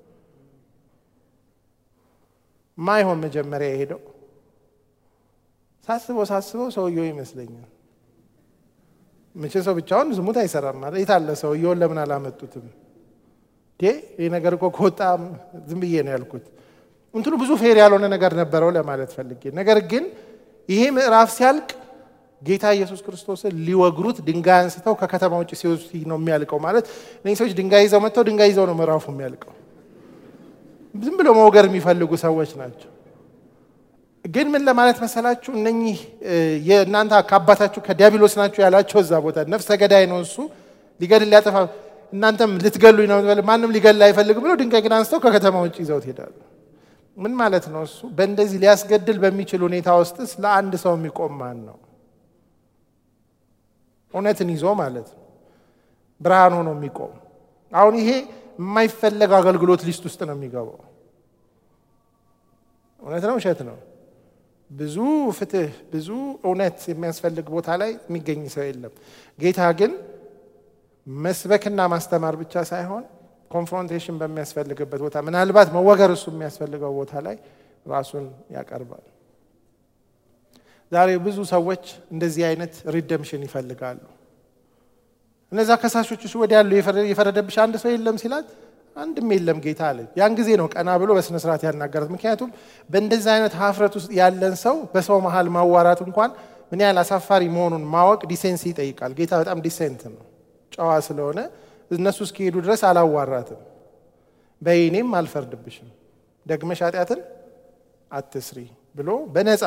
ማይሆን መጀመሪያ የሄደው ሳስበው ሳስበው ሰውየው ይመስለኛል። መቼ ሰው ብቻውን ዝሙት አይሰራም ማለት የት አለ? ሰውየውን ለምን አላመጡትም? ይህ ነገር እኮ ከወጣ ዝም ብዬ ነው ያልኩት። እንትኑ ብዙ ፌር ያልሆነ ነገር ነበረው ለማለት ፈልጌ። ነገር ግን ይሄ ምዕራፍ ሲያልቅ ጌታ ኢየሱስ ክርስቶስን ሊወግሩት ድንጋይ አንስተው ከከተማ ውጭ ሲወስዱ ነው የሚያልቀው። ማለት እነዚህ ሰዎች ድንጋይ ይዘው መጥተው ድንጋይ ይዘው ነው ምዕራፉ የሚያልቀው። ዝም ብለው መውገር የሚፈልጉ ሰዎች ናቸው። ግን ምን ለማለት መሰላችሁ? እነኚህ የእናንተ ከአባታችሁ ከዲያብሎስ ናቸው ያላቸው እዛ ቦታ ነፍሰ ገዳይ ነው እሱ ሊገድል ሊያጠፋ፣ እናንተም ልትገሉኝ ነው፣ ማንም ሊገድል አይፈልግም ብለው ድንጋይ ግን አንስተው ከከተማ ውጭ ይዘው ትሄዳሉ። ምን ማለት ነው እሱ? በእንደዚህ ሊያስገድል በሚችል ሁኔታ ውስጥስ ለአንድ ሰው የሚቆም ማን ነው? እውነትን ይዞ ማለት ነው። ብርሃን ሆኖ የሚቆም አሁን ይሄ የማይፈለግ አገልግሎት ሊስት ውስጥ ነው የሚገባው። እውነት ነው ውሸት ነው? ብዙ ፍትህ፣ ብዙ እውነት የሚያስፈልግ ቦታ ላይ የሚገኝ ሰው የለም። ጌታ ግን መስበክና ማስተማር ብቻ ሳይሆን ኮንፍሮንቴሽን በሚያስፈልግበት ቦታ ምናልባት መወገር እሱ የሚያስፈልገው ቦታ ላይ ራሱን ያቀርባል። ዛሬ ብዙ ሰዎች እንደዚህ አይነት ሪደምሽን ይፈልጋሉ። እነዛ ከሳሾች እሱ ወዲያ ያሉ የፈረደብሽ አንድ ሰው የለም ሲላት አንድም የለም ጌታ አለ። ያን ጊዜ ነው ቀና ብሎ በስነ ስርዓት ያናገራት። ምክንያቱም በእንደዚህ አይነት ሀፍረት ውስጥ ያለን ሰው በሰው መሀል ማዋራት እንኳን ምን ያህል አሳፋሪ መሆኑን ማወቅ ዲሴንሲ ይጠይቃል። ጌታ በጣም ዲሴንት ነው፣ ጨዋ ስለሆነ እነሱ እስኪሄዱ ድረስ አላዋራትም። በይኔም አልፈርድብሽም፣ ደግመሽ ኃጢአትን አትስሪ ብሎ በነፃ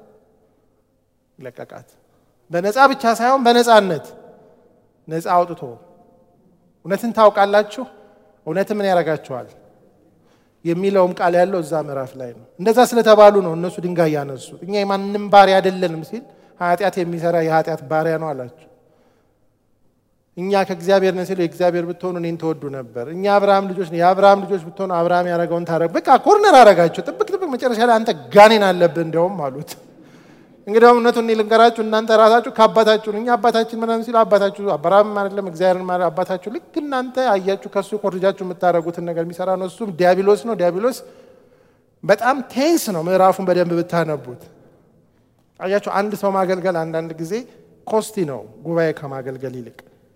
ለቀቃት። በነፃ ብቻ ሳይሆን በነፃነት ነፃ አውጥቶ እውነትን ታውቃላችሁ፣ እውነት ምን ያደርጋችኋል የሚለውም ቃል ያለው እዛ ምዕራፍ ላይ ነው። እንደዛ ስለተባሉ ነው እነሱ ድንጋይ ያነሱት። እኛ የማንም ባሪያ አይደለንም ሲል ኃጢአት የሚሰራ የኃጢአት ባሪያ ነው አላቸው። እኛ ከእግዚአብሔር ነን ሲሉ የእግዚአብሔር ብትሆኑ እኔን ተወዱ ነበር። እኛ አብርሃም ልጆች ነን፣ የአብርሃም ልጆች ብትሆኑ አብርሃም ያደረገውን ታረግ። በቃ ኮርነር አረጋቸው። ጥብቅ ጥብቅ። መጨረሻ ላይ አንተ ጋኔን አለብህ እንዲያውም አሉት። እንግዲያውም እውነቱን እኔ ልንገራችሁ እናንተ ራሳችሁ ከአባታችሁ እኛ አባታችን ምናምን ሲሉ አባታችሁ አብርሃም አይደለም እግዚአብሔርን ማለት አባታችሁ ልክ እናንተ አያችሁ ከእሱ ኮርጃችሁ የምታደርጉትን ነገር የሚሰራ ነው። እሱም ዲያብሎስ ነው። ዲያብሎስ በጣም ቴንስ ነው። ምዕራፉን በደንብ ብታነቡት አያችሁ። አንድ ሰው ማገልገል አንዳንድ ጊዜ ኮስቲ ነው ጉባኤ ከማገልገል ይልቅ።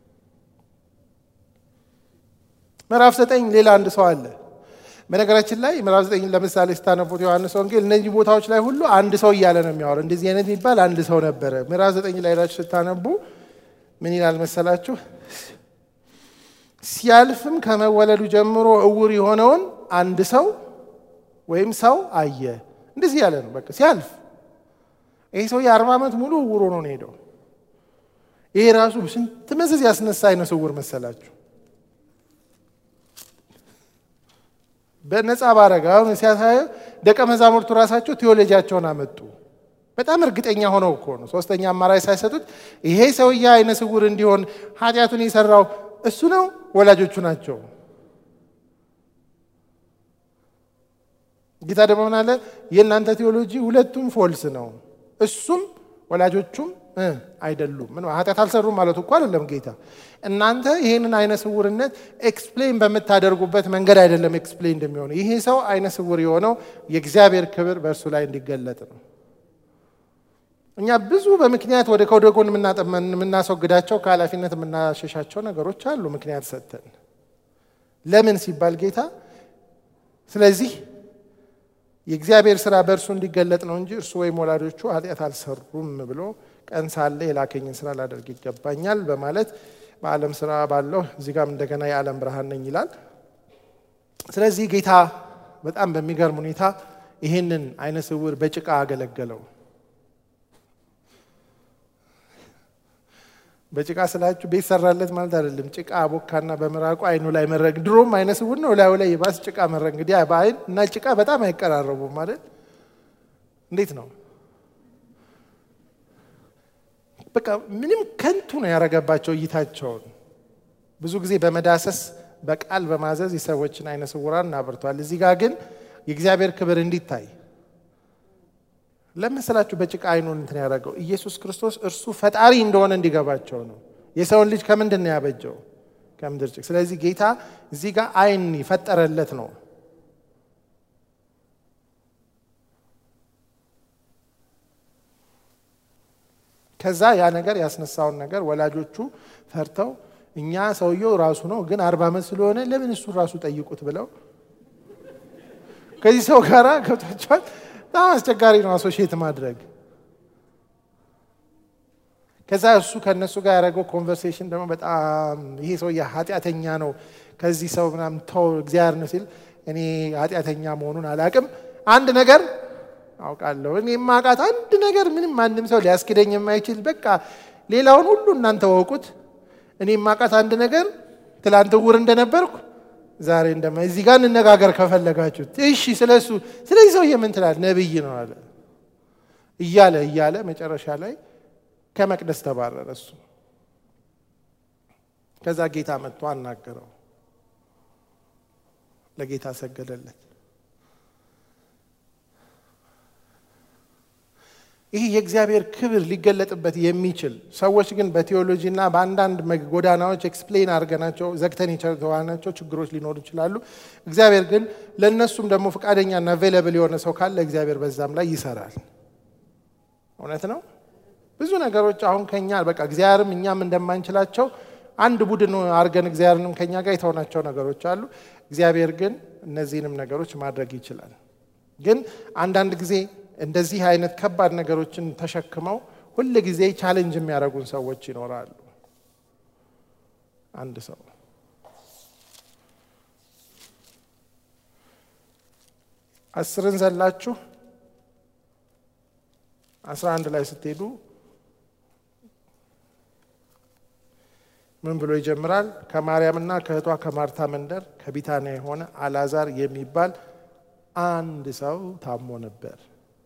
ምዕራፍ ዘጠኝ ሌላ አንድ ሰው አለ። በነገራችን ላይ ምዕራፍ ዘጠኝ ለምሳሌ ስታነቡት ዮሐንስ ወንጌል እነዚህ ቦታዎች ላይ ሁሉ አንድ ሰው እያለ ነው የሚያወራው። እንደዚህ አይነት የሚባል አንድ ሰው ነበረ። ምዕራፍ ዘጠኝ ላይ ሄዳችሁ ስታነቡ ምን ይላል መሰላችሁ? ሲያልፍም ከመወለዱ ጀምሮ እውር የሆነውን አንድ ሰው ወይም ሰው አየ። እንደዚህ ያለ ነው። በቃ ሲያልፍ ይህ ሰው የአርባ ዓመት ሙሉ እውር ሆኖ ነው ሄደው። ይሄ ራሱ ስንት መዘዝ ያስነሳ አይነ ስውር መሰላችሁ? በነፃ ባረገ አሁን ሲያሳየ ደቀ መዛሙርቱ ራሳቸው ቴዎሎጂያቸውን አመጡ። በጣም እርግጠኛ ሆነው እኮ ነው። ሶስተኛ አማራጭ ሳይሰጡት ይሄ ሰውዬ አይነ ስውር እንዲሆን ኃጢአቱን የሰራው እሱ ነው ወላጆቹ ናቸው። ጌታ ደግሞ ምን አለ? የእናንተ ቴዎሎጂ ሁለቱም ፎልስ ነው፣ እሱም ወላጆቹም አይደሉም። ምን ኃጢአት አልሰሩም ማለት እኮ አይደለም ጌታ። እናንተ ይህንን አይነ ስውርነት ኤክስፕሌን በምታደርጉበት መንገድ አይደለም ኤክስፕሌን እንደሚሆነው። ይሄ ሰው አይነ ስውር የሆነው የእግዚአብሔር ክብር በእርሱ ላይ እንዲገለጥ ነው። እኛ ብዙ በምክንያት ወደ ከወደ ጎን የምናስወግዳቸው ከኃላፊነት የምናሸሻቸው ነገሮች አሉ፣ ምክንያት ሰጥተን ለምን ሲባል ጌታ ስለዚህ የእግዚአብሔር ስራ በእርሱ እንዲገለጥ ነው እንጂ እርሱ ወይም ወላጆቹ ኃጢአት አልሰሩም ብሎ ቀን ሳለ የላከኝን ስራ ላደርግ ይገባኛል በማለት በዓለም ስራ ባለው እዚህ ጋም እንደገና የዓለም ብርሃን ነኝ ይላል። ስለዚህ ጌታ በጣም በሚገርም ሁኔታ ይህንን አይነ ስውር በጭቃ አገለገለው። በጭቃ ስላችሁ ቤት ሰራለት ማለት አይደለም። ጭቃ ቦካና በምራቁ አይኑ ላይ መረግ። ድሮም አይነ ስውር ነው፣ ላዩ ላይ የባስ ጭቃ መረግ። እንግዲህ በአይን እና ጭቃ በጣም አይቀራረቡም ማለት እንዴት ነው? በቃ ምንም ከንቱ ነው ያደረገባቸው እይታቸውን። ብዙ ጊዜ በመዳሰስ በቃል በማዘዝ የሰዎችን አይነ ስውራን እናብርቷል። እዚህ ጋር ግን የእግዚአብሔር ክብር እንዲታይ ለመሰላችሁ በጭቃ አይኑን እንትን ያደረገው ኢየሱስ ክርስቶስ እርሱ ፈጣሪ እንደሆነ እንዲገባቸው ነው። የሰውን ልጅ ከምንድን ነው ያበጀው? ከምድር ጭቅ። ስለዚህ ጌታ እዚህ ጋር አይን የፈጠረለት ነው። ከዛ ያ ነገር ያስነሳውን ነገር ወላጆቹ ፈርተው እኛ ሰውየው ራሱ ነው ግን አርባ ዓመት ስለሆነ ለምን እሱ ራሱ ጠይቁት ብለው ከዚህ ሰው ጋር ገብቷቸዋል። በጣም አስቸጋሪ ነው አሶሺየት ማድረግ። ከዛ እሱ ከእነሱ ጋር ያደረገው ኮንቨርሴሽን ደግሞ በጣም ይሄ ሰው ኃጢአተኛ ነው፣ ከዚህ ሰው ምናምን ተው እግዚአብሔር ነው ሲል እኔ ኃጢአተኛ መሆኑን አላቅም። አንድ ነገር አውቃለሁ፣ እኔ የማውቃት አንድ ነገር ምንም ማንም ሰው ሊያስክደኝ የማይችል በቃ ሌላውን ሁሉ እናንተ ወቁት። እኔ የማውቃት አንድ ነገር ትላንት እውር እንደነበርኩ ዛሬ እንደማ እዚህ ጋር እንነጋገር ከፈለጋችሁት። እሺ ስለ እሱ ስለዚህ ሰውዬ ምን ትላል? ነቢይ ነው አለ እያለ እያለ መጨረሻ ላይ ከመቅደስ ተባረረ እሱ። ከዛ ጌታ መጥቶ አናገረው፣ ለጌታ ሰገደለት። ይህ የእግዚአብሔር ክብር ሊገለጥበት የሚችል ሰዎች ግን በቴዎሎጂና በአንዳንድ ጎዳናዎች ኤክስፕሌን አድርገናቸው ዘግተን የተዋናቸው ችግሮች ሊኖሩ ይችላሉ። እግዚአብሔር ግን ለእነሱም ደግሞ ፈቃደኛና አቬለብል የሆነ ሰው ካለ እግዚአብሔር በዛም ላይ ይሰራል። እውነት ነው። ብዙ ነገሮች አሁን ከኛ በቃ እግዚአብሔርም እኛም እንደማንችላቸው አንድ ቡድን አድርገን እግዚአብሔርንም ከኛ ጋር የተሆናቸው ነገሮች አሉ። እግዚአብሔር ግን እነዚህንም ነገሮች ማድረግ ይችላል። ግን አንዳንድ ጊዜ እንደዚህ አይነት ከባድ ነገሮችን ተሸክመው ሁል ጊዜ ቻሌንጅ የሚያደርጉን ሰዎች ይኖራሉ። አንድ ሰው አስርን ዘላችሁ 11 ላይ ስትሄዱ ምን ብሎ ይጀምራል? ከማርያምና ከእህቷ ከማርታ መንደር ከቢታንያ የሆነ አልዓዛር የሚባል አንድ ሰው ታሞ ነበር።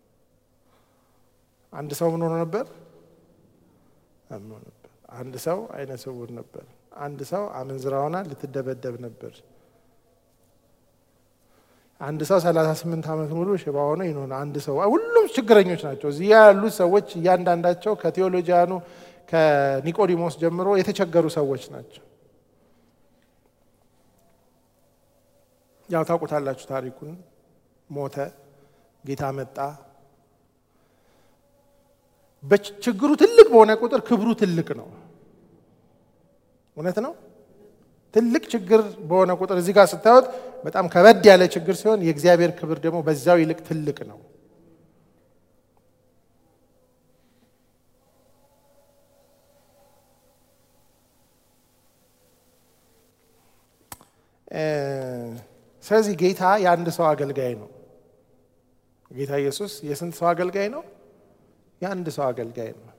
አንድ ሰው ምን ሆኖ ነበር? ታሞ ነበር። አንድ ሰው አይነ ስውር ነበር። አንድ ሰው አመንዝራ ሆና ልትደበደብ ነበር። አንድ ሰው 38 ዓመት ሙሉ ሽባ ሆኖ ይኖር። አንድ ሰው ሁሉም ችግረኞች ናቸው። እዚህ ያሉት ሰዎች እያንዳንዳቸው ከቴዎሎጂያኑ ከኒቆዲሞስ ጀምሮ የተቸገሩ ሰዎች ናቸው። ያው ታውቁታላችሁ ታሪኩን። ሞተ፣ ጌታ መጣ። በችግሩ ትልቅ በሆነ ቁጥር ክብሩ ትልቅ ነው። እውነት ነው። ትልቅ ችግር በሆነ ቁጥር እዚህ ጋር ስታዩት በጣም ከበድ ያለ ችግር ሲሆን የእግዚአብሔር ክብር ደግሞ በዛው ይልቅ ትልቅ ነው። ስለዚህ ጌታ የአንድ ሰው አገልጋይ ነው። ጌታ ኢየሱስ የስንት ሰው አገልጋይ ነው? የአንድ ሰው አገልጋይ ነው።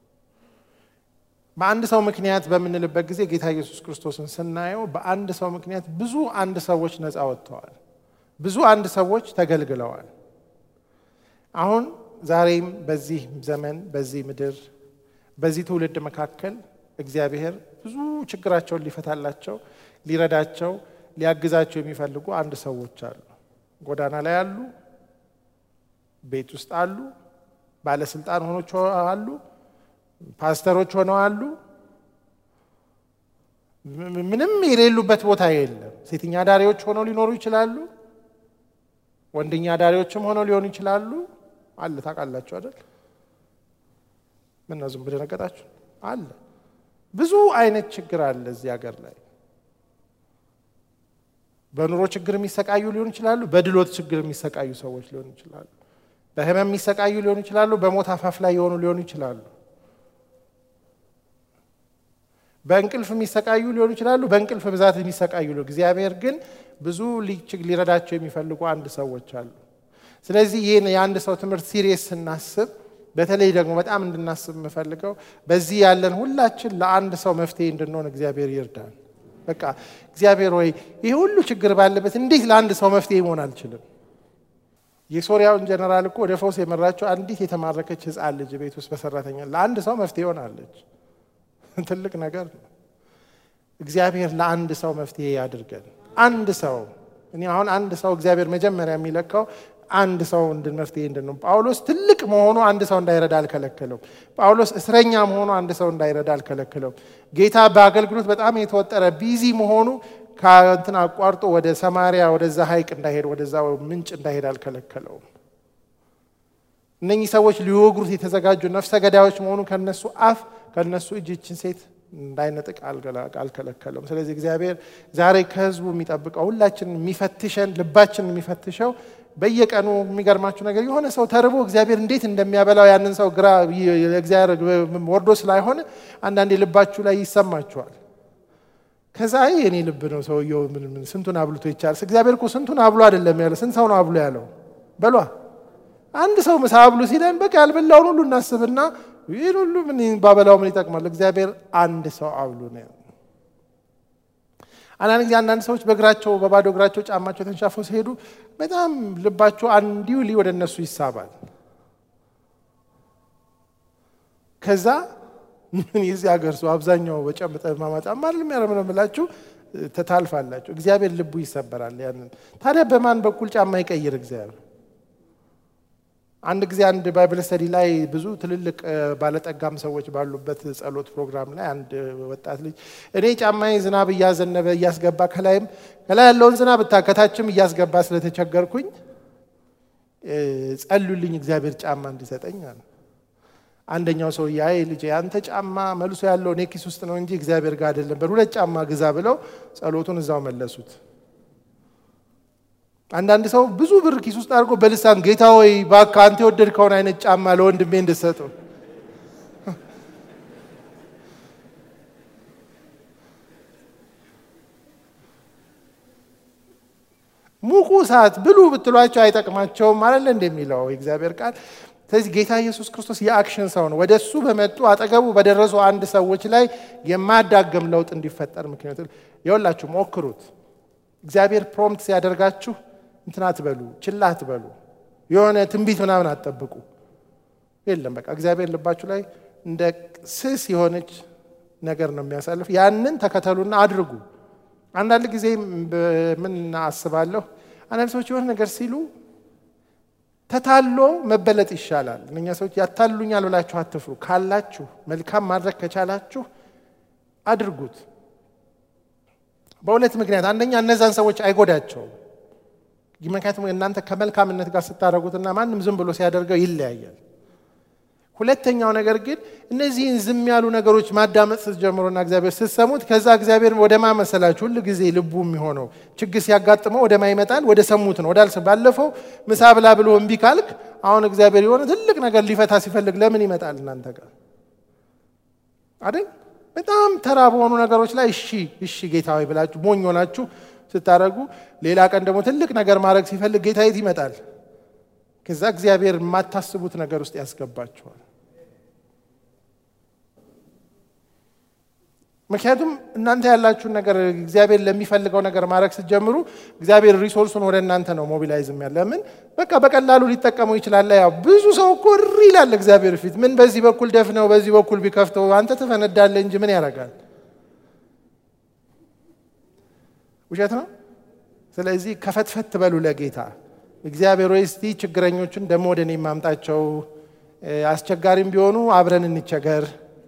በአንድ ሰው ምክንያት በምንልበት ጊዜ ጌታ ኢየሱስ ክርስቶስን ስናየው በአንድ ሰው ምክንያት ብዙ አንድ ሰዎች ነፃ ወጥተዋል። ብዙ አንድ ሰዎች ተገልግለዋል። አሁን ዛሬም በዚህ ዘመን በዚህ ምድር በዚህ ትውልድ መካከል እግዚአብሔር ብዙ ችግራቸውን ሊፈታላቸው ሊረዳቸው ሊያግዛቸው የሚፈልጉ አንድ ሰዎች አሉ። ጎዳና ላይ አሉ፣ ቤት ውስጥ አሉ፣ ባለስልጣን ሆኖች አሉ፣ ፓስተሮች ሆነው አሉ። ምንም የሌሉበት ቦታ የለም። ሴተኛ ዳሪዎች ሆነው ሊኖሩ ይችላሉ። ወንደኛ ዳሪዎችም ሆነው ሊሆኑ ይችላሉ። አለ ታውቃላችሁ አይደል? ምን ነው ዝም ብለህ ደነገጣችሁ? አለ ብዙ አይነት ችግር አለ እዚህ ሀገር ላይ በኑሮ ችግር የሚሰቃዩ ሊሆኑ ይችላሉ። በድሎት ችግር የሚሰቃዩ ሰዎች ሊሆኑ ይችላሉ። በህመም የሚሰቃዩ ሊሆኑ ይችላሉ። በሞት አፋፍ ላይ የሆኑ ሊሆኑ ይችላሉ። በእንቅልፍ የሚሰቃዩ ሊሆኑ ይችላሉ። በእንቅልፍ ብዛት የሚሰቃዩ ሊሆኑ እግዚአብሔር ግን ብዙ ሊረዳቸው የሚፈልጉ አንድ ሰዎች አሉ። ስለዚህ ይህን የአንድ ሰው ትምህርት ሲሪየስ ስናስብ በተለይ ደግሞ በጣም እንድናስብ የምፈልገው በዚህ ያለን ሁላችን ለአንድ ሰው መፍትሄ እንድንሆን እግዚአብሔር ይርዳል። በቃ እግዚአብሔር ወይ ይህ ሁሉ ችግር ባለበት እንዴት ለአንድ ሰው መፍትሄ መሆን አልችልም? የሶሪያውን ጀነራል እኮ ወደ ፈውስ የመራቸው አንዲት የተማረከች ሕፃን ልጅ ቤት ውስጥ በሰራተኛ ለአንድ ሰው መፍትሄ ሆናለች። ትልቅ ነገር ነው። እግዚአብሔር ለአንድ ሰው መፍትሄ ያድርገን። አንድ ሰው እኔ አሁን አንድ ሰው እግዚአብሔር መጀመሪያ የሚለካው አንድ ሰው እንድን መፍትሄ እንድን ጳውሎስ ትልቅ መሆኑ አንድ ሰው እንዳይረዳ አልከለከለውም። ጳውሎስ እስረኛ መሆኑ አንድ ሰው እንዳይረዳ አልከለከለውም። ጌታ በአገልግሎት በጣም የተወጠረ ቢዚ መሆኑ ከእንትን አቋርጦ ወደ ሰማሪያ ወደዛ ሐይቅ እንዳይሄድ ወደዛ ምንጭ እንዳይሄድ አልከለከለውም። እነኚህ ሰዎች ሊወግሩት የተዘጋጁ ነፍሰ ገዳዮች መሆኑ ከነሱ አፍ ከነሱ እጅ ይችን ሴት እንዳይነጥቅ አልከለከለውም። ስለዚህ እግዚአብሔር ዛሬ ከህዝቡ የሚጠብቀው ሁላችን የሚፈትሸን ልባችን የሚፈትሸው በየቀኑ የሚገርማችሁ ነገር የሆነ ሰው ተርቦ እግዚአብሔር እንዴት እንደሚያበላው ያንን ሰው ግራ እግዚአብሔር ወርዶ ስላይሆነ አንዳንዴ ልባችሁ ላይ ይሰማችኋል። ከዛ የኔ ልብ ነው ሰውየው ምን ስንቱን አብልቶ ይቻላል። እግዚአብሔር እኮ ስንቱን አብሎ አይደለም ያለው፣ ስንት ሰው ነው አብሎ ያለው? በሏ አንድ ሰው ምሳ አብሉ ሲለን በቃ ያልበላውን ሁሉ እናስብና ይህን ሁሉ ምን ባበላው ምን ይጠቅማል? እግዚአብሔር አንድ ሰው አብሉ ነው። አንዳንድ ጊዜ አንዳንድ ሰዎች በእግራቸው በባዶ እግራቸው ጫማቸው ተንሻፈው ሲሄዱ በጣም ልባቸው አንዲው ሊ ወደ እነሱ ይሳባል። ከዛ ምን የዚህ ሀገር ሰው አብዛኛው በጨምጠ ማማ ጫማ አይደለም ያረምነው የምላችሁ ተታልፋላችሁ። እግዚአብሔር ልቡ ይሰበራል። ያንን ታዲያ በማን በኩል ጫማ ይቀይር እግዚአብሔር? አንድ ጊዜ አንድ ባይብል ስተዲ ላይ ብዙ ትልልቅ ባለጠጋም ሰዎች ባሉበት ጸሎት ፕሮግራም ላይ አንድ ወጣት ልጅ እኔ ጫማዬ ዝናብ እያዘነበ እያስገባ ከላይም ከላይ ያለውን ዝናብ እታ ከታችም እያስገባ ስለተቸገርኩኝ ጸሉልኝ እግዚአብሔር ጫማ እንዲሰጠኝ አለ። አንደኛው ሰው ያ ልጅ አንተ ጫማ መልሶ ያለው እኔ ኪስ ውስጥ ነው እንጂ እግዚአብሔር ጋር አይደለም፣ በሁለት ጫማ ግዛ ብለው ጸሎቱን እዛው መለሱት። አንዳንድ ሰው ብዙ ብር ኪስ ውስጥ አድርጎ በልሳን ጌታ ወይ እባክህ አንተ የወደድከውን አይነት ጫማ ለወንድሜ እንድሰጠው ሙቁ ሰዓት ብሉ ብትሏቸው አይጠቅማቸውም አለ እንደሚለው የእግዚአብሔር ቃል። ስለዚህ ጌታ ኢየሱስ ክርስቶስ የአክሽን ሰው ነው። ወደ እሱ በመጡ አጠገቡ በደረሱ አንድ ሰዎች ላይ የማዳገም ለውጥ እንዲፈጠር ምክንያቱ የወላችሁ ሞክሩት። እግዚአብሔር ፕሮምፕት ሲያደርጋችሁ እንትን አትበሉ፣ ችላ አትበሉ፣ የሆነ ትንቢት ምናምን አትጠብቁ። የለም በቃ እግዚአብሔር ልባችሁ ላይ እንደ ስስ የሆነች ነገር ነው የሚያሳልፍ። ያንን ተከተሉና አድርጉ። አንዳንድ ጊዜ ምን አስባለሁ፣ አንዳንድ ሰዎች የሆነ ነገር ሲሉ ተታሎ መበለጥ ይሻላል። እነኛ ሰዎች ያታሉኛል ብላችሁ አትፍሩ። ካላችሁ መልካም ማድረግ ከቻላችሁ አድርጉት። በሁለት ምክንያት፣ አንደኛ እነዛን ሰዎች አይጎዳቸውም። ምክንያቱም እናንተ ከመልካምነት ጋር ስታደርጉትና ማንም ዝም ብሎ ሲያደርገው ይለያያል። ሁለተኛው ነገር ግን እነዚህን ዝም ያሉ ነገሮች ማዳመጥ ስትጀምሩና እግዚአብሔር ስትሰሙት ከዛ እግዚአብሔር ወደ ማመሰላችሁ ሁል ጊዜ ልቡ የሚሆነው ችግር ሲያጋጥመው ወደ ማይመጣል ወደ ሰሙት ነው ወዳልሰ ባለፈው ምሳ ብላ ብሎ እምቢ ካልክ አሁን እግዚአብሔር የሆነ ትልቅ ነገር ሊፈታ ሲፈልግ ለምን ይመጣል እናንተ ጋር አይደል? በጣም ተራ በሆኑ ነገሮች ላይ እሺ እሺ ጌታ ሆይ ብላችሁ ሞኝ ሆናችሁ ስታደርጉ፣ ሌላ ቀን ደግሞ ትልቅ ነገር ማድረግ ሲፈልግ ጌታ የት ይመጣል? ከዛ እግዚአብሔር የማታስቡት ነገር ውስጥ ያስገባችኋል። ምክንያቱም እናንተ ያላችሁን ነገር እግዚአብሔር ለሚፈልገው ነገር ማድረግ ስትጀምሩ እግዚአብሔር ሪሶርሱን ወደ እናንተ ነው ሞቢላይዝም ያለ ለምን በቃ በቀላሉ ሊጠቀመው ይችላል። ያው ብዙ ሰው እኮ እሪ ይላል እግዚአብሔር ፊት ምን በዚህ በኩል ደፍነው በዚህ በኩል ቢከፍተው አንተ ትፈነዳለህ እንጂ ምን ያደርጋል? ውሸት ነው። ስለዚህ ከፈትፈት በሉ ለጌታ እግዚአብሔር ወይ እስቲ ችግረኞችን ደግሞ ወደ እኔ ማምጣቸው፣ አስቸጋሪም ቢሆኑ አብረን እንቸገር።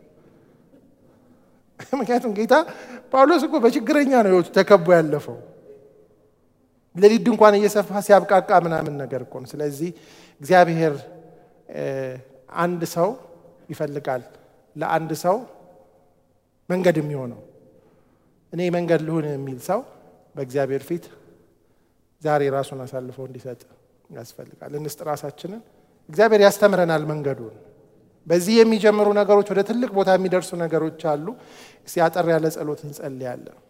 ምክንያቱም ጌታ ጳውሎስ እኮ በችግረኛ ነው ህይወቱ ተከቦ ያለፈው። ሌሊት ድንኳን እየሰፋ ሲያብቃቃ ምናምን ነገር እኮ ነው። ስለዚህ እግዚአብሔር አንድ ሰው ይፈልጋል፣ ለአንድ ሰው መንገድ የሚሆነው እኔ መንገድ ልሁን የሚል ሰው በእግዚአብሔር ፊት ዛሬ ራሱን አሳልፈው እንዲሰጥ ያስፈልጋል። እንስጥ ራሳችንን። እግዚአብሔር ያስተምረናል መንገዱን። በዚህ የሚጀምሩ ነገሮች ወደ ትልቅ ቦታ የሚደርሱ ነገሮች አሉ። እስቲ አጠር ያለ ጸሎት እንጸልያለን።